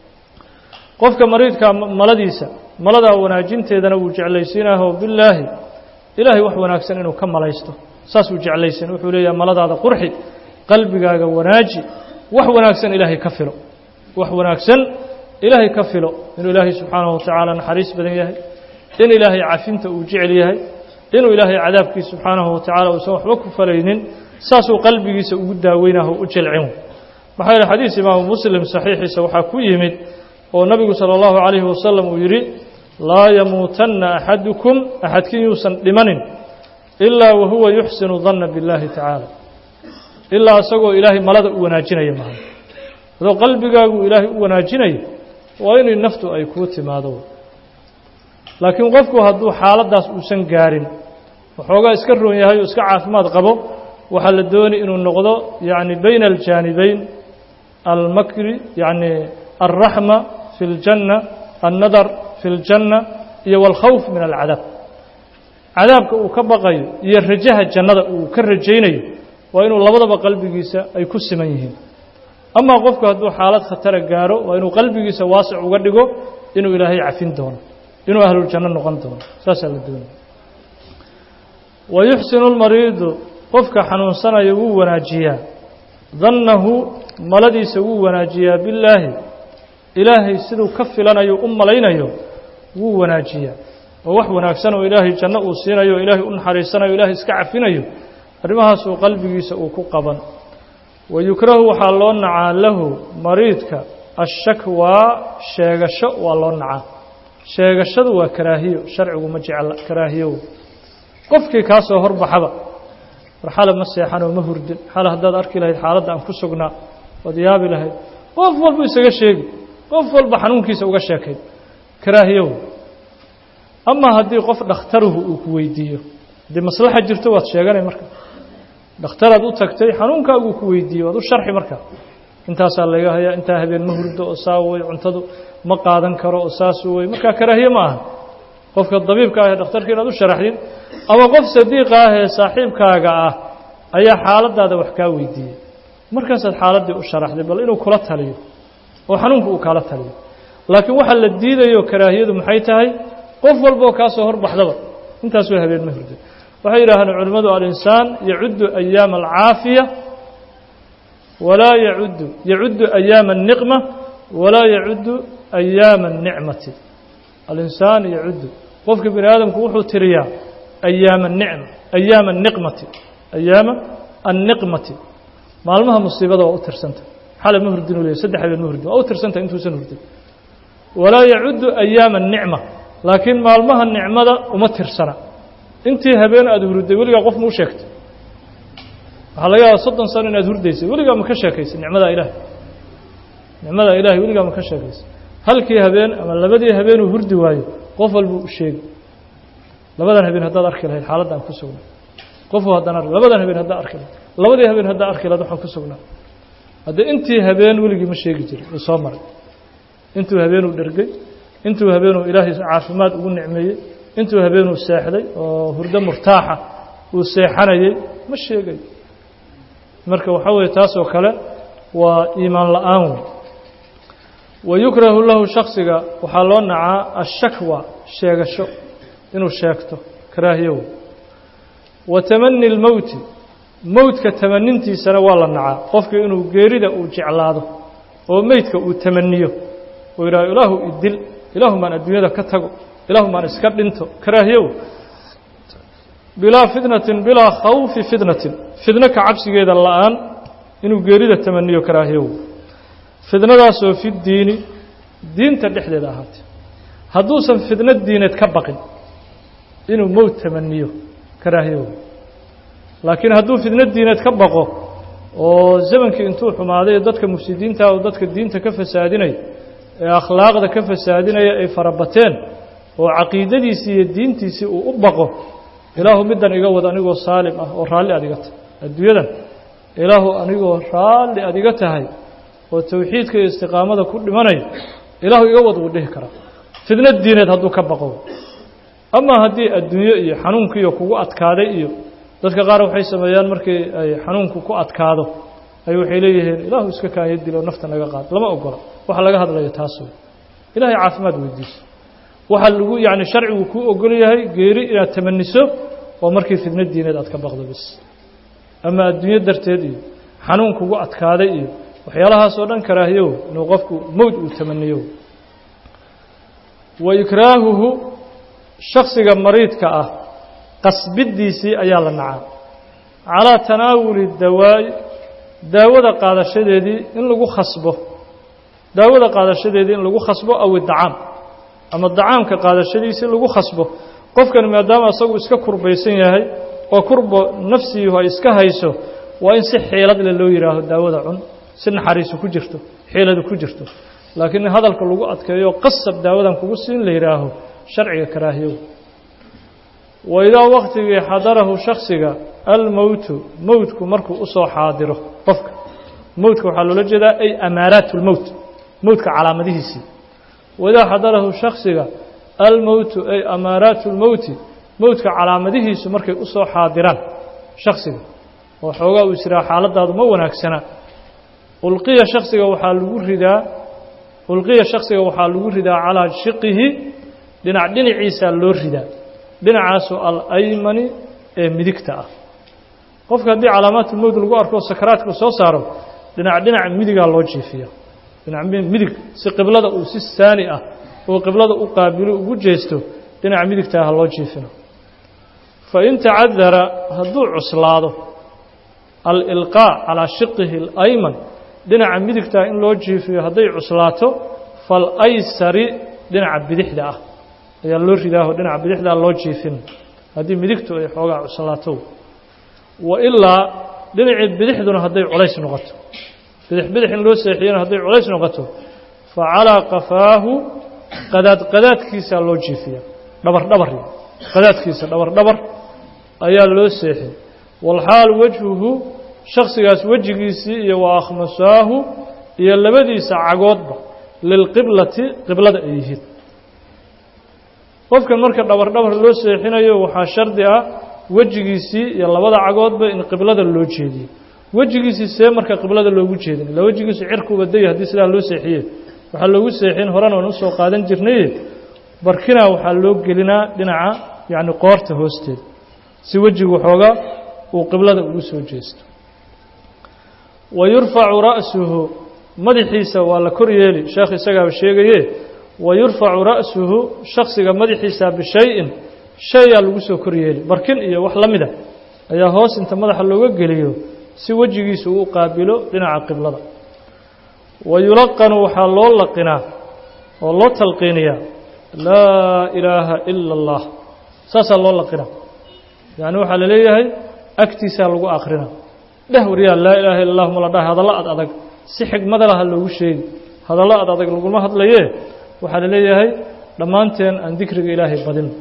qofka mariidka maladiisa maladaa wanaajinteedana wuu jeclaysiinaho bilaahi ilaahay wax wanaagsan inuu ka malaysto saasuu jeclaysiin wuxuu leeyahay maladaada qurxi qalbigaaga wanaaji wax wanaagsan ilaahay ka filo wax wanaagsan ilaahay ka filo inuu ilaahay subxaanahu watacaala naxariis badan yahay in ilaahay cafinta uu jecel yahay inuu ilaahay cadaabkiisa subxaanahu watacaala uusan waxba ku falaynin saasuu qalbigiisa ugu daaweynaho u jilcin maxaa yeele xadiis imaamu muslim saxiixiisa waxaa ku yimid oo nabigu sala allahu calayhi wasalam uu yidhi laa yamuutanna axadukum axadkiin yuusan dhimanin ilaa wahuwa yuxsinu danna billaahi tacaala ilaa isagoo ilaahay malada u wanaajinaya maha adoo qalbigaagu ilaahay u wanaajinayo waa inay naftu ay kuu timaado laakiin qofku hadduu xaaladdaas uusan gaarin waxoogaa iska roon yahay oo iska caafimaad qabo waxaa la dooni inuu noqdo yacni bayna aljaanibayn almakri yacni alraxma fi اljanna alnadar fi اljanna iyo wاlkhawf min alcadaab cadaabka uu ka baqayo iyo rajaha jannada uu ka rajaynayo waa inuu labadaba qalbigiisa ay ku siman yihiin amaa qofku hadduu xaalad khatara gaaro waa inuu qalbigiisa waasic uga dhigo inuu ilaahay cafin doono inuu ahluljanno noqon doono saasaa la doonaya wa yuxsinu lmariidu qofka xanuunsanaya wuu wanaajiyaa dannahu maladiisa wuu wanaajiyaa billaahi ilaahay siduu ka filanayo u malaynayo wuu wanaajiyaa oo wax wanaagsan oo ilaahay janno uu siinayo o ilaahay u naxariisanayo ilaahay iska cafinayo arrimahaasuu qalbigiisa uu ku qaban wa yukrahu waxaa loo nacaa lahu mariidka ashakwaa sheegasho waa loo nacaa sheegashadu waa karaahiyo sharcigu ma jecla karaahiyow qofkii kaa soo horbaxaba war xale ma seexanoo ma hurdin xale haddaad arki lahayd xaaladda aan ku sugnaa waad yaabi lahayd qof walbu isaga sheegi qof walba xanuunkiisa uga sheekayd karaahiyow amaa haddii qof dhakhtaruhu uu ku weydiiyo haddii maslaxa jirto waad sheeganay marka dhakhtaraad u tagtay xanuunkaaguu ku weydiiye waad u sharxi marka intaasaa laga hayaa intaa habeen ma hurdo oo saa wey cuntadu ma qaadan karo oo saasu wey markaa karaahiye ma aha qofka dabiibka ah ee dhakhtarka inaad u sharaxdin ama qof sadiiqa ah ee saaxiibkaaga ah ayaa xaaladaada wax kaa weydiiyey markaasaad xaaladdii u sharaxday bal inuu kula taliyo oo xanuunku uu kaala taliyo laakiin waxaa la diidayo karaahiyadu maxay tahay qof walboo kaa soo horbaxdaba intaasoo habeen ma hurdo waxay yidhaahdeen culimmadu alinsaan yacuddu ayaama alcaafiya walaa yacuddu yacuddu ayaama الniqma walaa yacuddu ayaama الnicmati alinsaan yacuddu qofka bini aadamku wuxuu tiriyaa ayaama nicma ayaama الniqmati ayaama الniqmati maalmaha musiibada waa u tirsanta xale ma hurdin u leey saddex habeen ma hurdin waa u tirsanta intuusan hurdin walaa yacuddu ayaama الnicma laakiin maalmaha nicmada uma tirsana intii habeen aada hurday weligaa qof mau sheegtay waxaa laga yaaba soddon sano inaad hurdaysay weligaa ma ka sheekaysay nicmadaa ilaahay nicmadaa ilaahay weligaa ma ka sheekaysay halkii habeen ama labadii habeenuu hurdi waayo qof walbuu u sheegi labadan habeen haddaad arki lahayd xaaladda aan ku sugnaa qofu haddaan ark labadan habeen haddaa arki lahayd labadii habeen haddaa arki lahayd waxaan ku sugnaa haddee intii habeen weligii ma sheegi jirin uu soo maray intuu habeenuu dhergay intuu habeenuu ilaahay caafimaad ugu nicmeeyey intuu habeenuu seexday oo hurdo murtaaxa uu seexanayey ma sheegayo marka waxaa weeye taasoo kale waa iimaan la-aan wey wa yukrahu lahu shaksiga waxaa loo nacaa ashakwa sheegasho inuu sheegto karaahiyow wa tamani اlmowti mowdka tamanintiisana waa la nacaa qofka inuu geerida uu jeclaado oo meydka uu tamaniyo oo yidhaho ilaahu idil ilaahu maan adduunyada ka tago ilaahu maan iska dhinto karaahiyow bilaa fitnatin bilaa khawfi fitnatin fidno ka cabsigeeda la-aan inuu geerida tamaniyo karaahiyow fidnadaasoo fi diini diinta dhexdeeda ahaatay hadduusan fidno diineed ka baqin inuu mowt tamaniyo karaahiyow laakiin hadduu fidno diineed ka baqo oo zamankii intuu xumaaday ee dadka mufsidiinta oo dadka diinta ka fasaadinaya ee akhlaaqda ka fasaadinaya ay farabateen oo caqiidadiisii iyo diintiisii uu u baqo ilaahu middan iga wad anigoo saalim ah oo raalli aad iga tahay adduunyadan ilaahu anigoo raalli aad iga tahay oo towxiidka iyo istiqaamada ku dhimanayo ilaahu iga wad wuu dhihi karaa fidno diineed hadduu ka baqo amaa haddii adduunyo iyo xanuunkiiyo kugu adkaaday iyo dadka qaar waxay sameeyaan markii ay xanuunku ku adkaado ay waxay leeyihiin ilaahu iska kaanya dilo nafta naga qaad lama ogola waxa laga hadlayo taas wey ilaahay caafimaad weydiiso waxaa lagu yacni sharcigu kuu ogol yahay geeri inaad tamaniso oo markii fidno diineed aad ka baqdo bis ama adduunyo darteed iyo xanuun kugu adkaaday iyo waxyaalahaas oo dhan karaahiyow inuu qofku mowd uu tamaniyo wa ikraahuhu shaksiga mariidka ah qasbidiisii ayaa la nacaa calaa tanaawuli dawaa'i daawada qaadashadeedii in lagu khasbo daawada qaadashadeedii in lagu khasbo aw idacaam ama dacaamka qaadashadiisii lagu khasbo qofkan maadaama isagu iska kurbaysan yahay oo kurbo nafsiihu ay iska hayso waa in si xiilad le loo yidhaaho daawada cun si naxariisu ku jirto xiiladu ku jirto laakiin in hadalka lagu adkeeyo qasab daawadan kugu siin la yidhaaho sharciga karaahiyow wa idaa waktigii xadarahu shaksiga almowtu mowtku markuu usoo xaadiro qofka mowtka waxaa loola jeedaa ay amaaraat lmowt mowtka calaamadihiisii waidaa xadarahu shaksiga almowtu ay amaaraatu lmowti mowtka calaamadihiisu markay usoo xaadiraan shaksiga oo xoogaa uu israa xaaladaadu ma wanaagsana ulqiya shaksiga waxaa lagu ridaa ulqiya shaksiga waxaa lagu ridaa calaa shiqihi dhinac dhinaciisaa loo ridaa dhinacaasoo alaymani ee midigta ah qofka haddii calaamaatulmowt lagu arko sakaraadka soo saaro dhinac dhinac midigaa loo jiifiya dhinac midig si qiblada uu si saani ah oo qiblada u qaabilo ugu jeesto dhinaca midigtaa ha loo jiifino fa in tacadara hadduu cuslaado alilqaa calaa shiqihi alayman dhinaca midigtaa in loo jiifiyo hadday cuslaato falaysari dhinaca bidixda ah ayaa loo ridaaho dhinaca bidixdaa loo jiifin haddii midigtu ay xoogaa cuslaato wa ilaa dhinacii bidixduna hadday culays noqoto bidix bidix in loo seexiyana hadday culays noqoto fa calaa qafaahu qadaad qadaadkiisaa loo jiifiya dhabar dhabar qadaadkiisa dhabar dhabar ayaa loo seexin walxaal wejhuhu shaksigaas wejigiisii iyo wa akhmasaahu iyo labadiisa cagoodba lilqiblati qiblada ay yihiin qofkan marka dhabar dhabar loo seexinayo waxaa shardi ah wejigiisii iyo labada cagoodba in qiblada loo jeediyo wejigiisii see marka qiblada loogu jeedin ila wejigiisu cirkuuba day haddii sidaa loo seexiye waxaa loogu seexin horena waan usoo qaadan jirnaye barkinaa waxaa loo gelinaa dhinaca yacni qoorta hoosteeda si wejigu xoogaa uu qiblada ugu soo jeesto wa yurfacu ra'suhu madaxiisa waa la kor yeeli sheekh isagaaba sheegaye wa yurfacu ra'suhu shaksiga madaxiisa bishay-in shayaa lagu soo kor yeeli barkin iyo wax la mida ayaa hoos inta madaxa looga geliyo si wejigiisu uu qaabilo dhinaca qiblada wa yulaqanu waxaa loo laqinaa oo loo talqiiniyaa laa ilaaha ila allah saasaa loo laqinaa yacni waxaa la leeyahay agtiisaa lagu akrina dheh waryaa laa ilaaha illa allahu ma la dhahay hadallo ad adag si xigmada laha loogu sheegi hadallo ad adag laguma hadlayee waxaa la leeyahay dhammaanteen aan dikriga ilaahay badino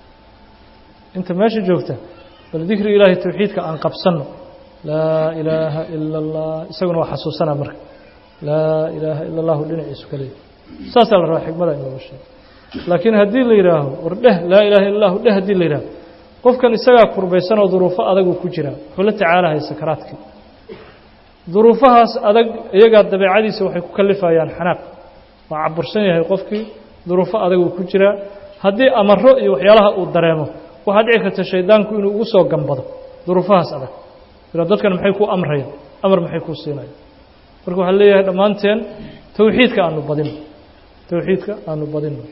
inta meesha joogta bal dikriga ilaahay towxiidka aan qabsanno laa ilaaha ila allah isaguna waa xasuusanaa marka laa ilaaha ila allahu dhinaciisu ka leeyahy saasaa la rabaa xigmada in looga sheego laakiin haddii la yidhaaho war dheh laa ilaaha illa allahu dheh haddii la yidhaaho qofkan isagaa kurbaysan oo duruufo adaguu ku jiraa wuxuu la tacaalahaya sakaraadkii duruufahaas adag iyagaa dabeecadiisa waxay ku kalifayaan xanaaq waa cabursan yahay qofkii duruufo adaguu ku jiraa haddii amaro iyo waxyaalaha uu dareemo waxaa dhici karta shaydaanku inuu ugu soo gambado duruufahaas adag ila dadkan maxay ku amrayaan amar maxay kuu siinayaan marka waxaa leeyahay dhammaanteen towxiidka aanu badino towxiidka aanu badino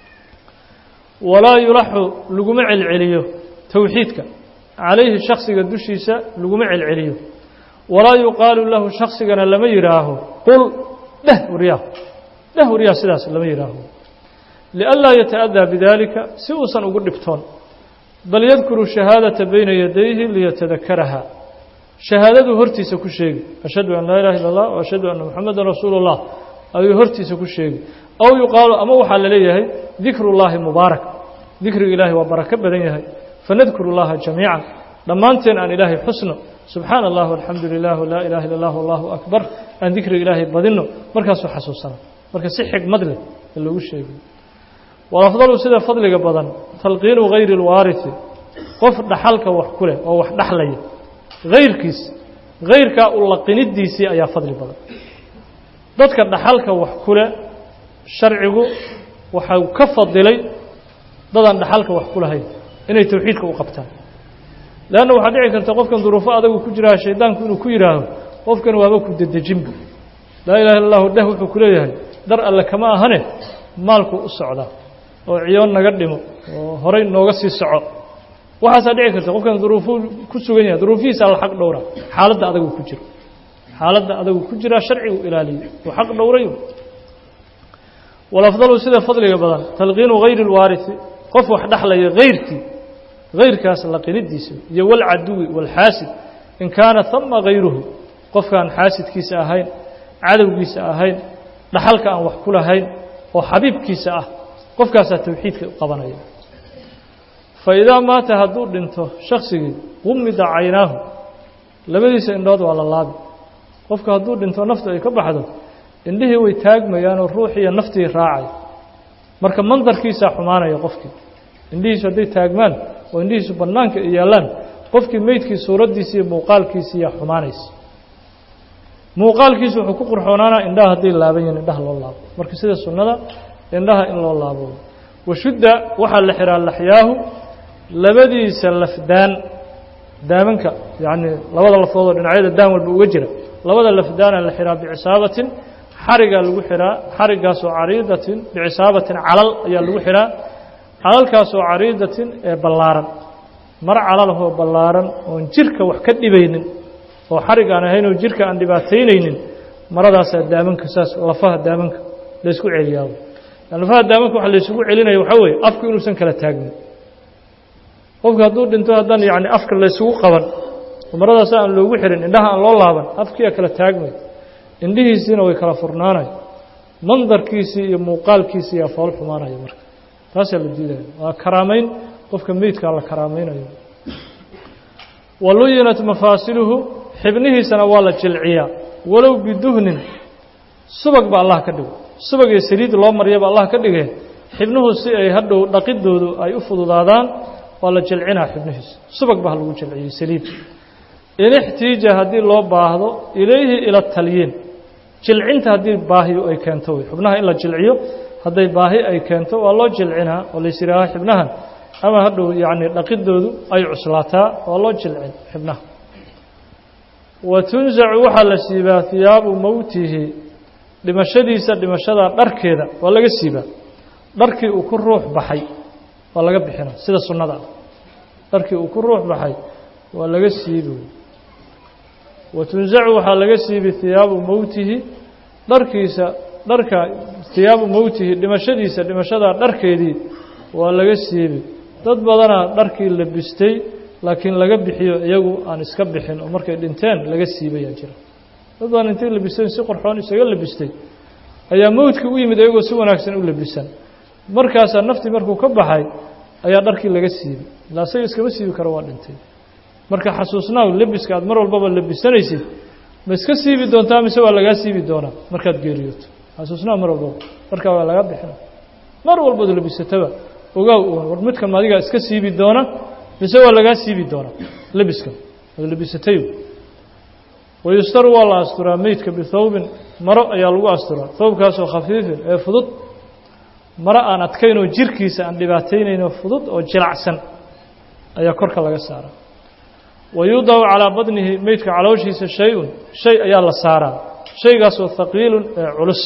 walaa yulaxu laguma celceliyo towxiidka calayhi shaksiga dushiisa laguma celceliyo walaa yuqaalu lahu shaksigana lama yidhaaho qul dheh waryaa dheh waryaa sidaas lama yidhaaho lianlaa yata'adaa bidaalika si uusan ugu dhibtoon bal yadkuru shahaadata bayna yadayhi liyatadakaraha shahaadaduu hortiisa ku sheegi ashhadu an laa ilaha illa allah wa ashhadu anna muxamadan rasuulu اllah ayuu hortiisa ku sheegi aw yuqaalu ama waxaa la leeyahay dikru llaahi mubaarak dikriga ilaahay waa barako badan yahay fanadkuru llaha jamiica dhammaanteen aan ilaahay xusno subxaana allah alxamdu lilah laa ilaha illa allah allahu akbar aan dikriga ilaahay badinno markaasuu xasuusana marka si xigmad leh ee loogu sheegay walafdalu sida fadliga badan talqiinu gayri اlwaariثi qof dhaxalka wax ku leh oo wax dhaxlaya hayrkiis hayrkaa u laqinidiisii ayaa fadli badan dadka dhaxalka wax ku leh sharcigu waxau ka fadilay dadaan dhaxalka wax ku lahayn inay towxiidka u qabtaan leanna waxaa dhici karta qofkan duruufo adagu ku jiraa shaydaanku inuu ku yidhaaho qofkan waaba ku dedejinba laa ilaha illa allahu dheh wuxuu ku leeyahay dar alle kama ahane maalku u socdaa oo ciyoon naga dhimo oo horay nooga sii soco waxaasaa dhici karta qofkan duruufuu ku sugan yahay duruufihiisa alla xaq dhowra xaaladda adagu ku jiro xaaladda adagu ku jiraa sharcigu ilaaliyey uu xaq dhowray walafdalu sida fadliga badan talqiinu hayri اlwaariثi qof wax dhexlaya hayrkii hayrkaas laqinidiisa iyo walcaduwi walxaasid in kaana hama hayruhu qofkaan xaasidkiisa ahayn cadowgiisa ahayn dhaxalka aan wax ku lahayn oo xabiibkiisa ah qofkaasaa towxiidka qabanaya faidaa maata hadduu dhinto shaksigii qumida caynaahu labadiisa indhood waa la laabi qofka hadduu dhinto naftu ay ka baxdo indhihii way taagmayaanoo ruuxiiyo naftii raacay marka mandarkiisaa xumaanaya qofkii indhihiisu hadday taagmaan oo indhihiisu bannaanka ay yaallaan qofkii meydkii suuraddiisi iyo muuqaalkiisiiyaa xumaanaysa muuqaalkiisu wuxuu ku qurxoonaanaa indhaha hadday laaban yihin indhaha loo laabo marka sida sunnada indhaha in loo laabo washudda waxaa la xihaa laxyaahu labadiisa lafdaan daamanka yacni labada lafoodoo dhinacyada daan walba uga jira labada lafdaana la xihaa bicisaabatin xarigaa lagu xihaa xarigaasoo cariidatin bicisaabatin calal ayaa lagu xihaa calalkaasoo cariidatin ee ballaaran mar calalahoo ballaaran oon jirka wax ka dhibaynin oo xarig aan ahayn oo jirka aan dhibaataynaynin maradaasaa daamanka saas lafaha daamanka laysku celiyaa lafaha daamanka waxa laysugu celinaya waxaa weeye afku inuusan kala taagnin qofka hadduu dhinto haddaan yacni afka laysugu qaban oo maradaasa aan loogu xirin indhaha aan loo laaban afkiiaa kala taagmay indhihiisiina way kala furnaanay mandarkiisii iyo muuqaalkiisii yaa fool xumaanaya marka taasaa la diidaya waa karaamayn qofka meydkaa la karaamaynayo waluyinat mafaasiluhu xibnihiisana waa la jilciyaa walow biduhnin subag ba allah ka dhigo subag iyo saliid loo maryaba allah ka dhigee xibnuhu si ay hadhow dhaqidoodu ay u fududaadaan waa la jilcinaa xibnihiisa subag ba ha lagu jilciyey saliid in ixtiija haddii loo baahdo ilayhi ila talyiin jilcinta haddii baahiyu ay keento wey xubnaha in la jilciyo hadday baahi ay keento waa loo jilcinaa oo lays yihaaha xibnahan ama hadhow yacni dhaqidoodu ay cuslaataa waa loo jilcin xibnaha wa tunsacu waxaa la siibaa hiyaabu mowtihi dhimashadiisa dhimashada dharkeeda waa laga siibaa dharkii uu ku ruux baxay waa laga bixina sida sunnada ah dharkii uu ku ruux baxay waa laga siibi wa tunsacu waxaa laga siibi hiyaabu mowtihi dharkiisa dharka hiyaabu mowtihi dhimashadiisa dhimashada dharkeedii waa laga siibi dad badanaa dharkii labistay laakiin laga bixiyo iyagu aan iska bixin oo markay dhinteen laga siibayaa jira dad badan intay labisteen si qorxoon isaga labistay ayaa mowdkii u yimid iyagoo si wanaagsan u labisan markaasaa naftii markuu ka baxay ayaa dharkii laga siibay ilaa isaga iskama siibi karo waa dhintay marka xasuusnaaw lebiska aad mar walbaba labisanaysid ma iska siibi doontaa mise waa lagaa siibi doonaa markaad geeriyooto xasuusnaaw mar walbaba markaa waa lagaa bixina mar walbaad labisataba ogaaw uun war midkan adigaa iska siibi doona mise waa lagaa siibi doonaa lebiskan waad labisatay wayustaru waa la asturaa meydka bithawbin maro ayaa lagu asturaa thawbkaasoo khafiifin ee fudud maro aan adkayn oo jirkiisa aan dhibaataynaynoo fudud oo jilacsan ayaa korka laga saaraa wayudacu calaa badnihi meydka calooshiisa shay-un shay ayaa la saaraa shaygaasoo haqiilun ee culus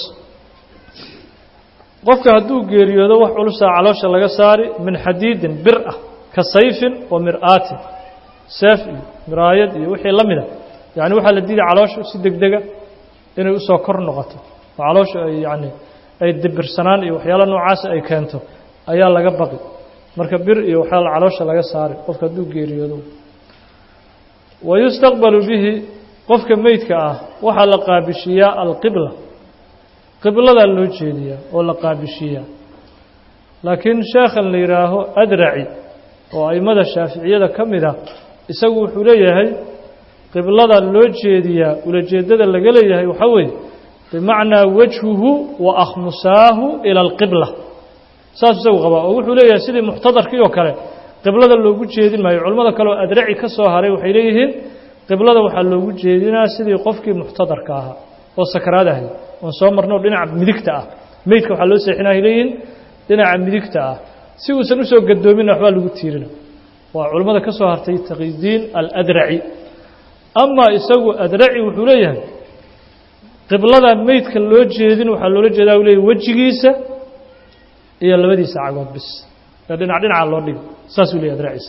qofka hadduu geeriyoodo wax culusaa caloosha laga saari min xadiidin bir ah ka sayfin wa mir'aatin seef iyo miraayad iyo wixii la mida yacni waxaa la diiday calooshu si deg dega inay usoo kor noqoto oo calooshu ay yacni ay dibirsanaan iyo waxyaala noocaasa ay keento ayaa laga baqi marka bir iyo waxyaala caloosha laga saari qofka hadduu geeriyoodo wayustaqbalu bihi qofka meydka ah waxaa la qaabishiyaa alqibla qibladaa loo jeediyaa oo la qaabishiyaa laakiin sheekhan la yidhaaho adraci oo aimada shaaficiyada ka mid ah isagu wuxuu leeyahay qiblada loo jeediyaa ulajeeddada laga leeyahay waxaa weeye bimacnaa wajhuhu wa akhmusaahu ila alqibla saas isagu qabaa oo wuxuu leeyahay sidii muxtadarkii oo kale qiblada loogu jeedin maayo culimmada kale oo adraci ka soo haray waxay leeyihiin qiblada waxaa loogu jeedinaa sidii qofkii muxtadarka ahaa oo sakaraad ahay oon soo marno dhinaca midigta ah meydka waxaa loo seexinaa ay leeyihiin dhinaca midigta ah si uusan usoo gadoominna waxbaa lagu tiirina waa culimmada ka soo hartay taqidiin aladraci amaa isagu adraci wuxuu leeyahay qiblada meydka loo jeedin waxaa loola jeedaa u leeyahy wejigiisa iyo labadiisa cagood bis ee dhinac dhinaca loo dhigo saasuu leeyahy adraci isaga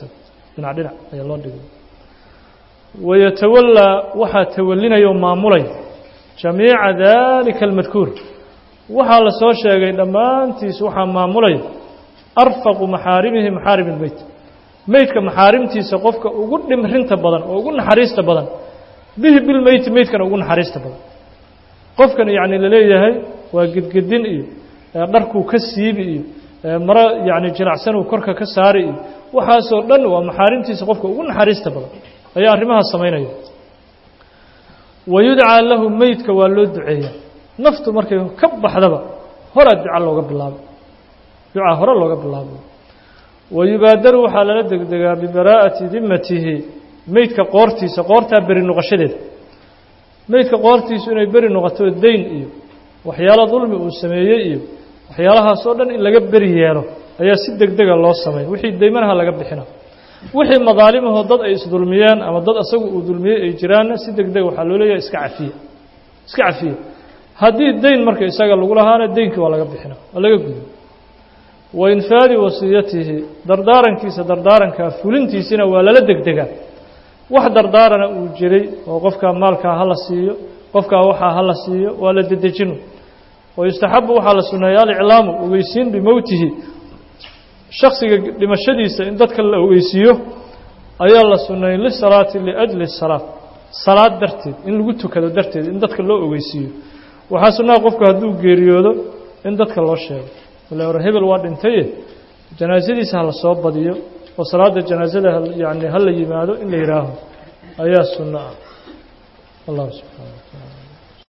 dhinac dhinac ayaa loo dhigay wayatawallaa waxaa tawalinaya oo maamulay jamiica dalika almadkuur waxaa la soo sheegay dhammaantiis waxaa maamulay arfaqu maxaarimihi maxaarim ilbeyt meydka maxaarimtiisa qofka ugu dhimrinta badan oo ugu naxariista badan bihi bilmeyti meydkana ugu naxariista badan qofkan yacni laleeyahay waa gedgedin iyo dharkuu ka siibi iyo maro yacni jinacsanuu korka ka saari iyo waxaasoo dhan waa maxaarimtiisa qofka ugu naxariista badan ayaa arrimahaas samaynaya wa yudcaa lahu meydka waa loo duceeyaa naftu markay ka baxdaba horaa duca looga bilaabo ducaa hore looga bilaabo wa yubaadaru waxaa lala degdegaa bibaraa'ati dimatihi meydka qoortiisa qoortaa beri noqoshadeeda meydka qoortiisu inay beri noqoto dayn iyo waxyaalo dulmi uu sameeyey iyo waxyaalahaasoo dhan in laga beri yeelo ayaa si degdega loo sameyn wixii daymanaha laga bixina wixii madaalimahoo dad ay isdulmiyeen ama dad asagu uu dulmiyey ay jiraanna si degdega waxaa loo leeyahay iska cafiya iska cafiya haddii dayn marka isaga lagu lahaana deynkii waa laga bixina waa laga gudo wa infaadi wasiyatihi dardaarankiisa dardaarankaa fulintiisina waa lala degdegaa wax dardaarana uu jiray oo qofkaa maalkaa ha la siiyo qofkaa waxaa ha la siiyo waa la dedejinu wayustaxabu waxaa la sunneeya aliclaamu ogeysiin bimowtihi shaksiga dhimashadiisa in dadka la ogeysiiyo ayaa la sunneeyey lisalaati liajli salaat salaad darteed in lagu tukado darteed in dadka loo ogeysiiyo waxaa sunnaha qofku hadduu geeriyoodo in dadka loo sheego ila hore hebel waa dhintaye janaasadiisa ha la soo badiyo oo salaada janaasada yani ha la yimaado in la yidhaaho ayaa sunno ah allahu subxana wa taala